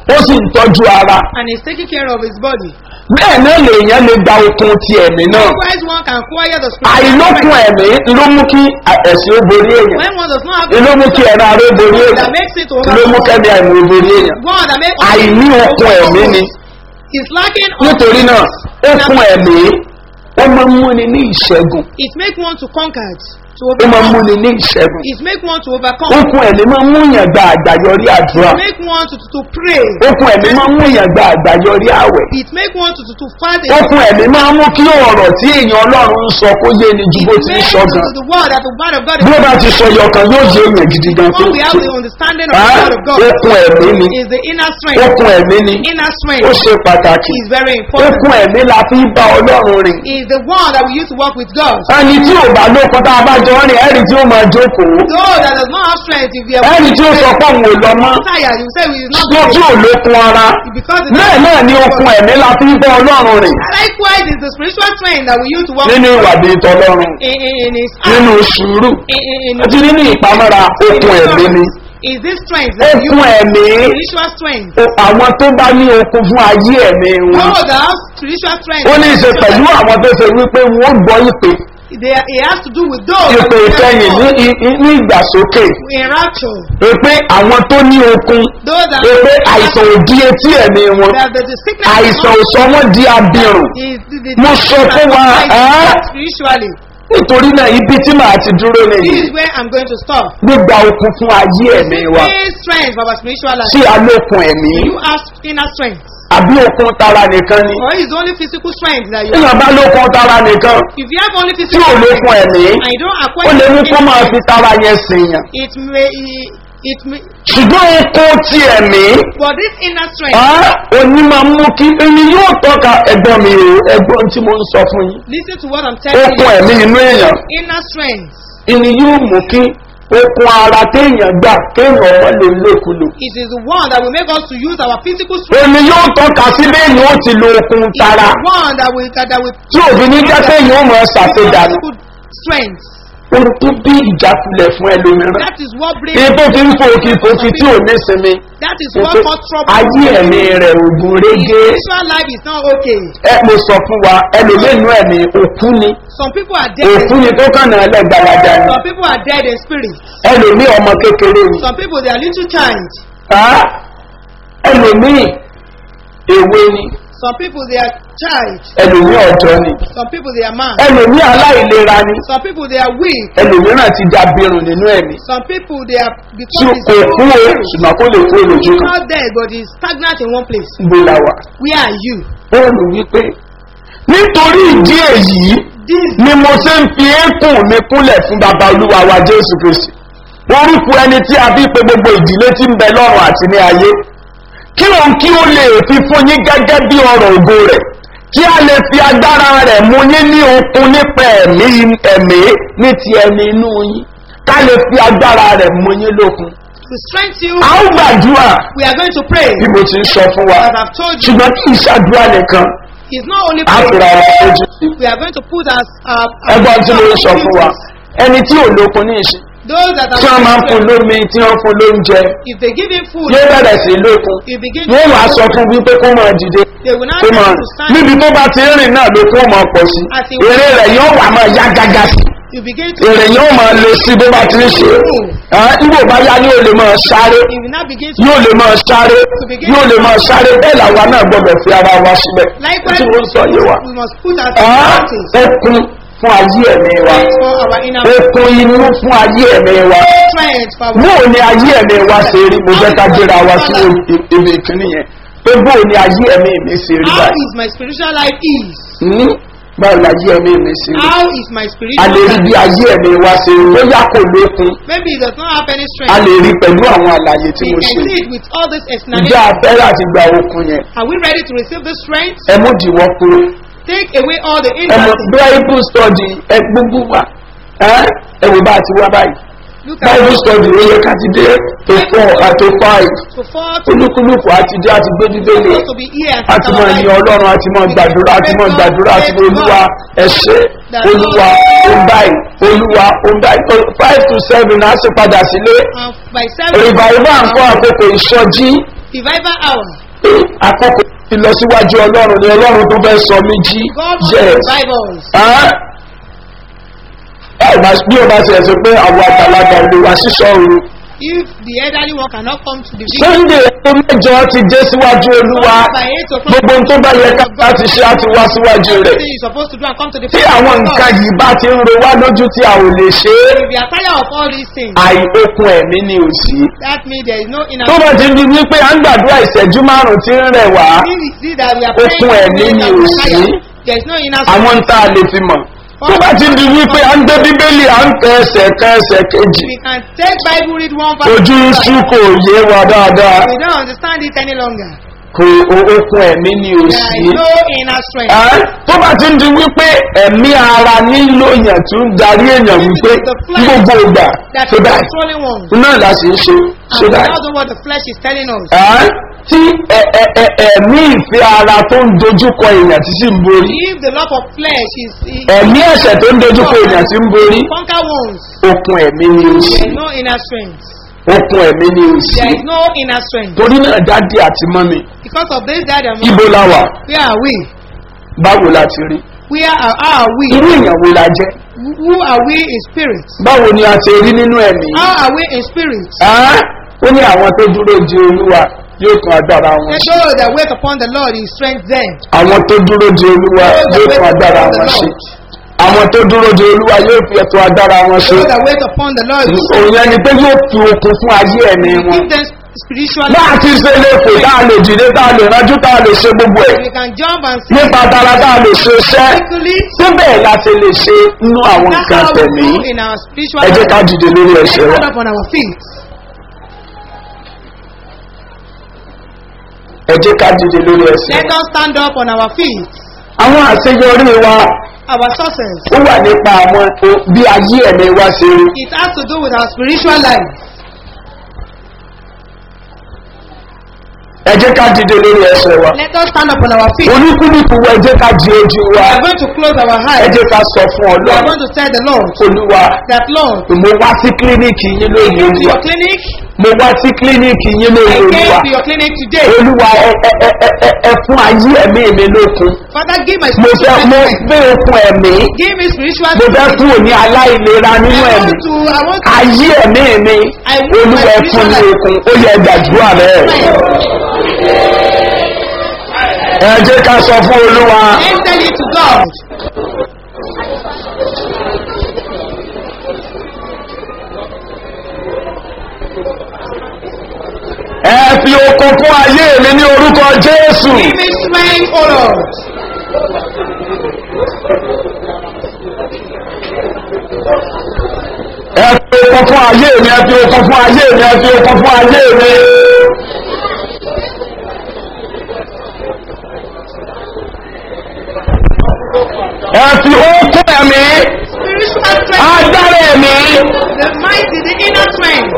ó sì ń tọ́jú ara
and is taking care of his body.
bẹ́ẹ̀ náà lèèyàn lè gba okun ti ẹ̀mí náà
Likewise, one can acquire the spiritual
àìlókun
strength.
ẹ̀mí ló mú kí ẹ̀sìn ó borí èèyàn
When one does not have
ló mú kí ẹran aró borí
that
èèyàn
makes it to
ló mú
overcome.
kẹ́mi àìmọ̀ ó borí èèyàn
One that makes
àìní okun ẹ̀mí ni
is lacking of
nítorí náà okun ẹ̀mí ó máa ń múni ní ìṣẹ́gun
it make one to conquer to
ó máa ń
overcome.
múni ní ìṣẹ́gun
It make one to overcome.
okun ẹ̀mí máa ń múyàn gba àgbàyọrí àdúrà
It make one to, to, to pray.
okun ẹ̀mí máa ń múyàn gba àgbàyọrí àwẹ̀
It make one to, to, to fast.
okun ẹ̀mí máa ń mú kí ọ̀rọ̀ tí èèyàn ọlọ́run ń sọ kó yé ni ju bó
It
ti ń
makes
sọ
to
gan
the word that the word of God
bí ó bá ti sọ yọkan yóò jẹ èèyàn gidi gan tó
When we have the understanding of the
Ah,
word of God,
okun ẹ̀mí ni
is the inner strength.
okun ẹ̀mí ni
Inner
ó
strength
ṣe pàtàkì
is very important.
okun ẹ̀mí la fi bá ọlọ́run rìn
Is the one that we use to work with God.
ẹni tí ò bá lókun tá a bá jọ rìn ẹ̀rí tí ó máa jókòó
Those that does not have strength, if you are
ẹni tí ó sọ pé òun ò lọ mọ́
tired, you say we is not
ló tí ò lókun ara
because it's
bẹ́ẹ̀ náà ni okun ẹ̀mí la fi bá ọlọ́run rìn
Likewise, is the spiritual strength that we use to work
nínú ìwà bíi tọlọ́run
in, in, in his
nínú sùúrù
in, in, in,
àti nínú ìpamọ́ra okun ẹ̀mí ni
is this strength that we
okun
use
ẹ̀mí
spiritual strength.
o- àwọn tó bá ní okun fún ayé ẹ̀mí wọn
Those that have spiritual strength,
ó ní í ṣe pẹ̀lú àwọn tó ṣe wípé wọ́n gbọ́ ìpè
they, it has to do with those that
ìpè
we
ìkẹyìn ní
have
í- í- ní ìgbàsókè
in rapture.
pé àwọn tó ní okun
Those that
pé àìsàn ò di etí ẹ̀mí wọn
that the, the sickness
àìsàn ò sọ wọ́n di abirùn
is the, the,
Mo sọ fún wa, ẹ́?
spiritually.
nítorí náà ibi tí màá ti dúró
This
nìyí
is where I'm going to stop.
gbígba okun fún ayé ẹ̀mí wa
Main strength for our spiritual life.
tí a lókun ẹ̀mí
You have inner strength.
àbí okun tara nìkan ni
Or is only physical strength that you have.
èèyàn bá lókun tara nìkan
If you have only
tí
physical
ò lókun
strength
ẹ̀mí
and you don't
ó
acquire
lè ní kó
inner
máa fi
strength,
tara yẹn sèèyàn
it may it may
ṣùgbọ́n okun ti ẹ̀mí
but this inner strength
á òní máa mú kí ẹni yóò tọ́ka ẹ̀gbọ́n mi o ẹ̀gbọ́n tí mo ń sọ fún yín
listen to what I'm telling
okun
you
ẹ̀mí inú èèyàn
inner strength
ẹni yóò mú kí okun ara téèyàn gbà kéèyàn ọmọ lè lókulò
it is the one that will make us to use our physical strength
òní yóò tọ́ka sí bẹ́ẹ̀ni ó ti lo okun
It is
tara
the one that will that, that will
tí òfin ní jẹ́ kéèyàn ó mọ̀
use our
ṣàṣedànù
physical strength
ohun tó bí ìjákulẹ̀ fún ẹlòmíràn
that is what brings
èyí tó fi ń fòkì fòkì tí ò ní sinmi
that is
Ètò
what cause trouble
ayé ẹ̀mí rẹ̀ ògùn
His
régé
spiritual life is not okay
ẹ mo sọ fún wa ẹlòmínú ẹ̀mí òkú ni
some people are dead
òkú ni tó kàn náà lẹ́gbàlájà ni
some people are dead in spirit
ẹlòmí ọmọ kékeré ni
some people they are little child
Á, ẹlòmí èwe ni
some people they are child
ẹlòmí ọ̀dọ́ ni
some people they are man
ẹlòmí aláìlera ni
some people they are weak
ẹlòmíràn ti da birùn nínú ẹ̀mí
some people they are
tí
because
kò kú o ṣùgbọ́n kó lè kú olójú
he's
kan
not dead but he's stagnant in one place
gbó la wà.
where are you
bọ́ọ̀lù wípé nítorí ìdí èyí
this
ni mo ṣe ń fi éékùn mi kúnlẹ̀ fún baba olúwa wa jésù kristi orúkọ ẹni tí a bí pé gbogbo ìdílé tí ń bẹ lọ́rùn àti ní ayé kí òun kí ó lè fi fún yín gẹ́gẹ́ bí ọ̀rọ̀ ògo rẹ̀ kí a lè fi agbára rẹ̀ mú yín ní okun nípa ẹ̀mí ẹ̀mí ní ti ẹni inú yín ká lè fi agbára rẹ̀ mú yín lókun.
to strengthen you
a ó gbàdúrà
we are going to pray
bí mo ti ń sọ fún wa
as I've told you
ṣùgbọ́n kì í ṣàdúrà nìkan
it's not only
a fura
prayer
wa lójú sí.
we are going to put as uh,
ẹgbọ́n tí mo ń sọ fún wa ẹni tí ò lókun ní ìṣe
those that
tí wọ́n máa ń fún
are
lómi tí wọ́n fún lóúnjẹ
if they give him food
yóò bẹ̀rẹ̀ sí lókun
he begin
wọ́n wàá sọ fún wípé kó máa dìde
they will not
kó
be
máa
able to stand
níbi tó bá ti rìn náà ló kó máa pọ̀ sí èrè rẹ̀ yóò wà máa yá gágá sí
you begin to
èrè yóò máa le sí bó bá ti ń ṣe nígbò bá yá yóò lè máa sáré
he will not begin to
yóò lè máa sáré yóò lè máa sáré bẹ́ẹ̀ làwa náà gbọ́dọ̀ fi ara wa síbẹ̀
likewise
tí mo ń sọ yé wa
we must put as
Ah,
priorities
okun fún ayé ẹ̀mí wa
for our inner
okun inú fún ayé ẹ̀mí wa
strength for our
bóò ni ayé ẹ̀mí wa ṣe rí mo fẹ́ ká gbéra wa sí ibi ìkíní yẹn pé bóò ni ayé ẹ̀mí mi ṣe rí
how
báyìí
is my spiritual life is
Hmm? báwo ni ayé ẹ̀mí mi ṣe rí
how is my
a
spiritual
lè rí
life
bí ayé ẹ̀mí wa ṣe rí bóyá kò lókun
maybe it does not have any
a
strength
lè rí pẹ̀lú àwọn àlàyé tí
we
mo
can
ṣe
see it with all this
ìjà
explanation
abẹ́rẹ́ àti gba okun yẹn
are we ready to receive this strength
ẹ mú dìwọ́ kúrò
take away all the
ẹ mọ
hindrances
bible study ẹ gbogbo wa ẹ ẹ wò bá a ti wá báyìí
look at
bible study ó yẹ ká ti dé tó four àti five
to fall to
olúkúlùkù àti dé àti gbé bíbélì
supposed to be here and
àti mọ ìyẹn ọlọ́run àti mọ gbàdúrà àti mọ gbàdúrà àti mọ olúwa ẹ̀ṣẹ́ olúwa òǹbáyì olúwa òǹbáyì five to seven á sì padà sílé
and by seven
rìbàrìbà ń kọ́ àkókò ìsọjí
Revival hour.
pé àkókò ìlọsíwájú ọlọ́run ni ọlọ́run tó fẹ́ sọ mí jí
God wants
yes.
revivals.
Ẹ́ ẹ ò bá bí o bá ṣe ẹ̀sìn pé àwọn àgbàlagbà ìlú wa sísọ òru.
If the elderly one cannot come to the video,
sunday tó mẹ́jọ ti dé síwájú olúwa
by 8 o'clock,
gbogbo ohun tó bá yẹ ká láti ṣe á ti wá síwájú rẹ̀.
everything you're supposed to do and come to the
tí
presence
àwọn
of
nǹkan
God.
yìí bá ti ń ro wá lójú tí a ò lè ṣe é
If you are tired of all these things,
àìokun ẹ̀mí ni ò sí.
that means there is no inner
tó bá ti di wípé à ń gbàdúrà ìṣẹ́jú márùn-ún tí ń rẹ̀ wá
This is it that we are
Okun
praying
ẹ̀mí
today
ni
that
ò
we are
sí.
tired. There is no inner
àwọn ń tá a lè fi mọ̀. tó bá ti di wípé à ń gbé bíbélì à ń tẹ ẹsẹ̀ kan ẹsẹ̀ kejì
We can take Bible, read one verse.
ojú ń sú kò yé wa dáadáa
We don't understand it any longer.
kò o- okun ẹ̀mí ni ò
There
sí.
is no inner strength.
Ẹ́, tó bá ti di wípé ẹ̀mí ara nílò èèyàn tó ń darí èèyàn wípé gbogbo ìgbà
That
tó
is
báyìí
controlling one.
náà la sì ń ṣe
And
ṣe
we
báyìí.
now know what the flesh is telling us.
Ẹ́, tí ẹ- ẹ- ẹ- ẹ̀mí ìfẹ́ ara tó ń dojúkọ èèyàn tí sì ń borí
If the love of flesh is, is
ẹ̀mí ẹ̀ṣẹ̀ tó ń dojúkọ èèyàn tí ń borí
conquer ones,
okun ẹ̀mí ni ò sí
there is no inner strength.
okun ẹ̀mí ni ò sí
There is no inner strength.
torí náà dádì àti mọ́mi
Because of this, that and
ibo la wà
where are we?
báwo la ti rí
Where are, how are we?
irú èèyàn wo la jẹ́
Who are we in spirit?
báwo ni a ti rí nínú ẹ̀mí
How are we in spirit?
Ẹ́, ó ní àwọn tó dúró di olúwa yóò tún agbára wọn
Let
ṣe
those that wait upon the Lord in strength then.
àwọn tó dúró di olúwa yóò tún agbára wọn ṣe àwọn tó dúró di olúwa yóò fi ẹ̀tọ́ agbára wọn ṣe
Those that wait upon the Lord in strength,
òun yẹn ni pé yóò fi okun fún ayé ẹ̀mí
we
wọn
give them spiritual
bá a ti ṣe lè fò tá a lè dìde tá a lè rájú tá a lè ṣe gbogbo ẹ̀
We can jump and see
nípa tara tá a lè ṣe iṣẹ́
quickly.
síbẹ̀ láti lè ṣe nínú àwọn
That's
nǹkan
how we
tẹ̀mí
do in our spiritual
ẹ jẹ́
life.
ká dìde lórí
Let's
ẹsẹ̀ wa
stand up on our feet.
ẹ jẹ́ ká dìde lórí ẹsẹ̀
Let
wa
us stand up on our feet.
àwọn àṣeyọrí wa
Our success.
ó wà nípa àwọn o- bí ayé ẹ̀mí wa ṣe rí
It has to do with our spiritual life.
ẹ jẹ́ ká dìde lórí ẹsẹ̀ wa
Let us stand up on our feet.
olúkúlùkù wa ẹ jẹ́ ká di ojú
We
wa
are going to close our
ẹ
eyes.
jẹ́ ká sọ fún
We are
ọlọ́run
going to tell the Lord
olúwa
that Lord,
mo wá sí kílíníkì yín
I
lónìí
came to
olúwa
your clinic.
mo wá sí kílíníkì yín
I
lónìí
came
olúwa
to your clinic today.
olúwa ẹ ẹ ẹ ẹ ẹ ẹ fún ayé ẹ̀mí mi lókun
Father, give my
mo fẹ́
spiritual
mo
strength.
gbé okun ẹ̀mí
Give me spiritual
mo fẹ́
strength.
fún òní aláìlera
I
nínú ẹ̀mí
want to, I want to
ayé ẹ̀mí mi
I want
olúwa
my
ẹ fún mi
spiritual
okun ó yẹ gbàdúrà rẹ ẹ jẹ́ ká sọ fún olúwa
Let's tell it to God.
ẹ fi okun fún ayé mi ní orúkọ jésù
Give me strength, O Lord.
ẹ fi okun fún ayé mi ẹ fi okun fún ayé mi ẹ fi okun fún ayé mi. ẹ fi okun ẹ̀mí
Spiritual strength.
agbára ẹ̀mí
The might is the inner strength.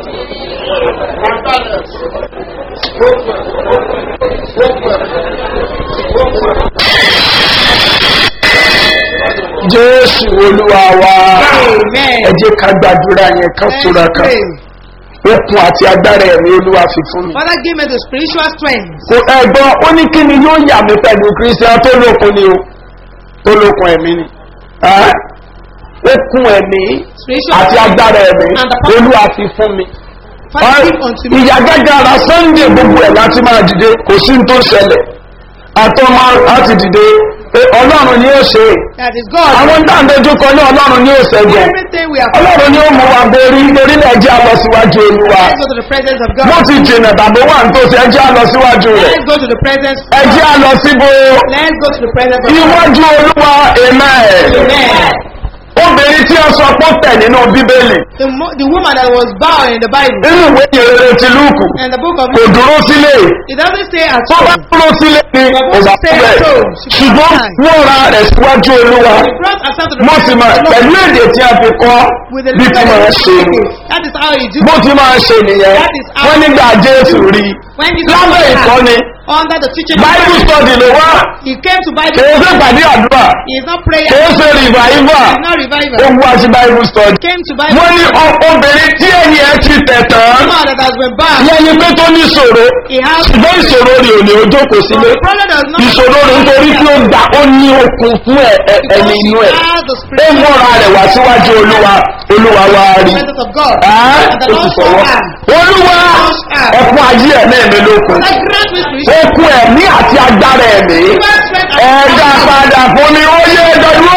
jésù olúwa wa
Amen.
ẹ jẹ́ ká gbàdúrà yẹn ká
Let's
tóra ká
pray.
okun àti agbára ẹ̀mí olúwa fi fún mi.
Father, give me the spiritual strength.
kò ẹ̀gbọ́n ó ní kí ni yóò yà mí pẹ̀lú kristian tó lókun ni o tó lókun ẹ̀mí ni Ẹ́, okun ẹ̀mí
Spiritual
àti agbára ẹ̀mí
And the power.
olúwa fi fún mi.
Father, give unto me.
ìyá gẹ́gẹ́ ara sunday gbogbo ẹ̀ láti máa dìde kò sí ní tó ṣẹlẹ̀ àtọ́ máa láti dìde pé ọlọ́run ni ó ṣe é.
That is God.
àwọn dáńdójú kan ní ọlọ́run ni ó ṣẹ́gun
Everything we are
ọlọ́run ni ó mú wa borí orílẹ̀ ẹjẹ́ a lọ síwájú olúwa
Let's go to the presence of
bó
God.
ti jìnà tàbí wà ní tòsí ẹjẹ́ a lọ síwájú rẹ̀
Let's go to the presence.
ẹjẹ́ a lọ síbo
Let's go to the presence of God.
iwájú olúwa amen
Amen.
obìnrin tí ó sọ pé ó tẹ̀ nínú bíbélì
The, mo- the woman that was bound in the Bible,
nínú ìwé ìrere ti lúùkù
in the book of
kò dúró sílé
it doesn't say at
tó bá
all.
dúró sílé ni kò bá bẹ̀ ṣùgbọ́n wọ́n ra rẹ̀ síwájú olúwa
He brought herself to the
mo sì
presence
mọ̀
of the
pẹ̀lú
Lord
èdè tí a fi kọ́
with the
bí ti máa ṣe ni
That is how he do.
bó ti máa ṣe nìyẹn
That is how-
wọ́n nígbà jésù rí
When Jesus
lábẹ́
was
ìkọ́ni
under the teaching of
bible
Christ.
study ló wá
He came to Bible.
kìí ṣe pàdé àdúrà
He is not prayer.
kìí ṣe revival
He is not
ó
revival.
wá sí bible study.
Came to Bible.
wọ́n ní ọ- obìnrin tí ẹni ẹ ti tẹ̀ tán
man that has been bad.
yẹn ni pé tó ní ìṣòro
He has.
ṣùgbọ́n ìṣòro rẹ̀ ò ní ojú kò sílé
The problem does not.
ìṣòro rẹ̀ nítorí tí ó gbà ó ní okun fún ẹ- ẹ-
Because
ẹni
he
inú ẹ̀
has the
ó
spirit.
múra rẹ̀ wá síwájú olúwa olúwa wá rí
presence of God.
Ẹ́,
And the
ó sì
Lord saw
sọ̀rọ̀
her.
olúwa ẹkún ayé ẹ̀mí mi lókun
That grant me spiritual
okun ẹ̀mí àti agbára ẹ̀mí
strength and
ẹ̀dá padà fún mi ó yé ẹ̀dọ̀dúró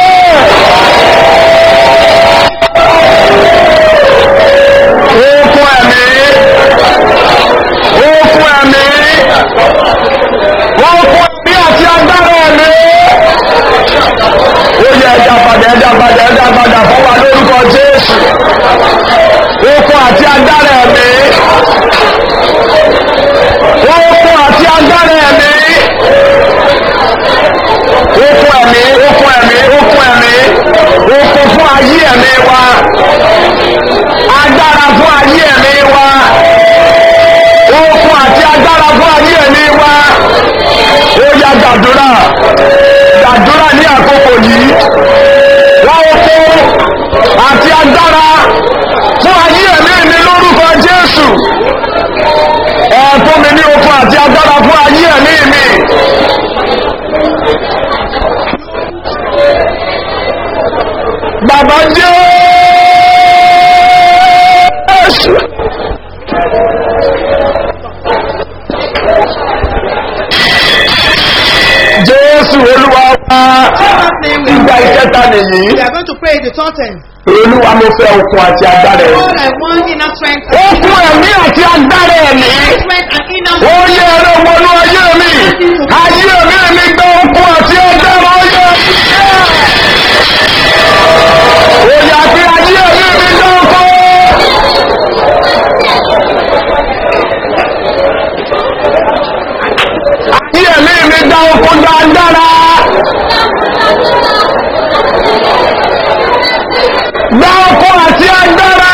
okun ẹ̀mí okun ẹ̀mí okun ẹ̀mí àti agbára ẹ̀mí ó yẹ ẹ̀dá padà ẹ̀dá padà ẹ̀dá padà fún wa lórúkọ jésù okun àti agbára ẹ̀mí okun àti agbára ẹ̀mí okun ẹ̀mí okun ẹ̀mí okun ẹ̀mí okun fún ayé ẹ̀mí wa agbára fún ayé ẹ̀mí wa okun àti agbára fún ayé ẹ̀mí wa ó yá gbàdúrà gbàdúrà ní àkókò yìí wọ́n okun àti agbára fún ayé ẹ̀mí mi lórúkọ jésù ẹ fún mi ní okun àti agbára fún ayé ẹ̀mí mi. Bàbá Jésù. Jésù olúwa wá ìgbà ìkẹta nìyí.
We are going to pray the third time.
Olúwa mo fẹ́ okun àti agbára ẹ̀mí.
Lord, I want inner strength.
Okun ẹ̀mí àti agbára ẹ̀mí.
Strength and inner
Ó yẹ ẹ̀rọ wọnú ayé mi. Ayé mi mi gbọ́ okun àti agbára ọyẹ. Ó yà pé ayé mi mi gbọ́ okun. Ayé mi mi gbọ́ okun dáadáa. Gbọ́ okun àti agbára.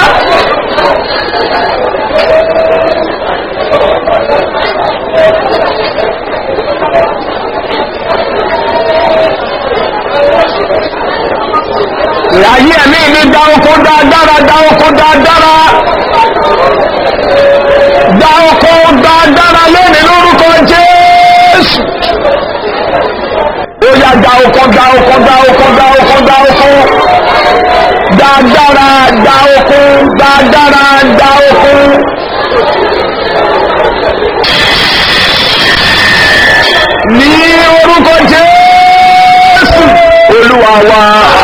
Ayé ẹ̀mí mi dá oko dáadára dá oko dáadára. Dá oko dáadára lónìí lórúkọ Jésù. Ó yá dá oko dá oko dá oko dá oko dá oko. Dáadára dá oko dáadára dá oko. Ní orúkọ Jésù. Olúwa wa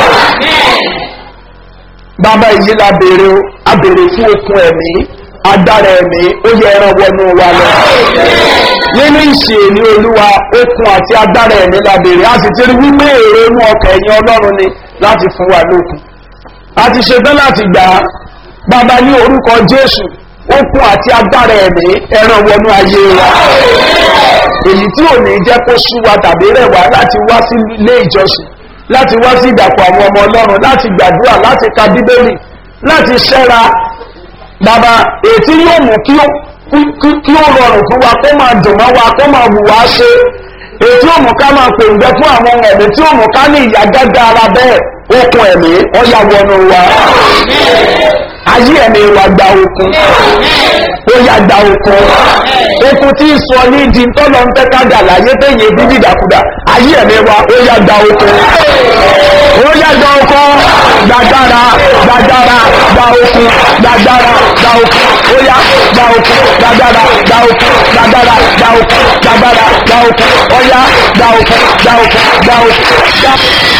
bàbá yìí la béèrè o a béèrè fún okun ẹ̀mí agbára ẹ̀mí ó yẹ ẹran wọnú wa lọ nínú ìṣe ní olúwa okun àti agbára ẹ̀mí la béèrè a sì ti rí wípé èrò inú ọkàn ẹ̀yìn ọlọ́run ni láti fún wa lókun a ti ṣetán láti gbà á bàbá ní orúkọ jésù okun àti agbára ẹ̀mí ẹran wọnú ayé wa èyí tí ò ní jẹ́ kó sú wa tàbí rẹ̀ wá láti wá sí ilé ìjọsìn láti wá sí ìdàpọ̀ àwọn ọmọ ọlọ́run láti gbàdúrà láti ka bíbélì láti ṣẹ́ra bàbá ètí yóò mú kí ó kí- kí ó rọrùn fún wa kó máa dùn mọ́ wa kó máa wù wá ṣe ètí yóò mú ká máa pòǹgbẹ fún àwọn ohun ẹ̀mí tí yóò mú ká ní ìyá gágá ara bẹ́ẹ̀ okun ẹ̀mí ọ̀yà wọnú wa ayé ẹ̀mí wa gba okun ó yá gba okun okun tí ń sọ ní di tọ́lọ́ ń fẹ́ ká dà láyé téye bí dídàkudà ayé ẹ̀mí wa ó yá gba okun ó yá gba okun gbàdára gbàdára gba okun gbàdára gba okun ó yá gba okun gbàdára gba okun gbàdára gba okun gbàdára gba okun ó yá gba okun gba okun gba okun gba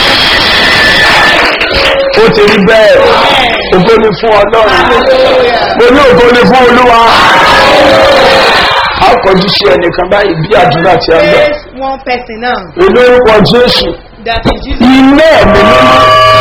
ó ti rí bẹ́ẹ̀ ògo ni fún ọlọ́run mo ní ògo ni fún olúwa a kọjú sí ẹnìkan báyìí bí àdúrà tí a gbà
Praise one person now.
olórúkọ jésù
That in Jesus'
ilé ẹ̀mí mímọ́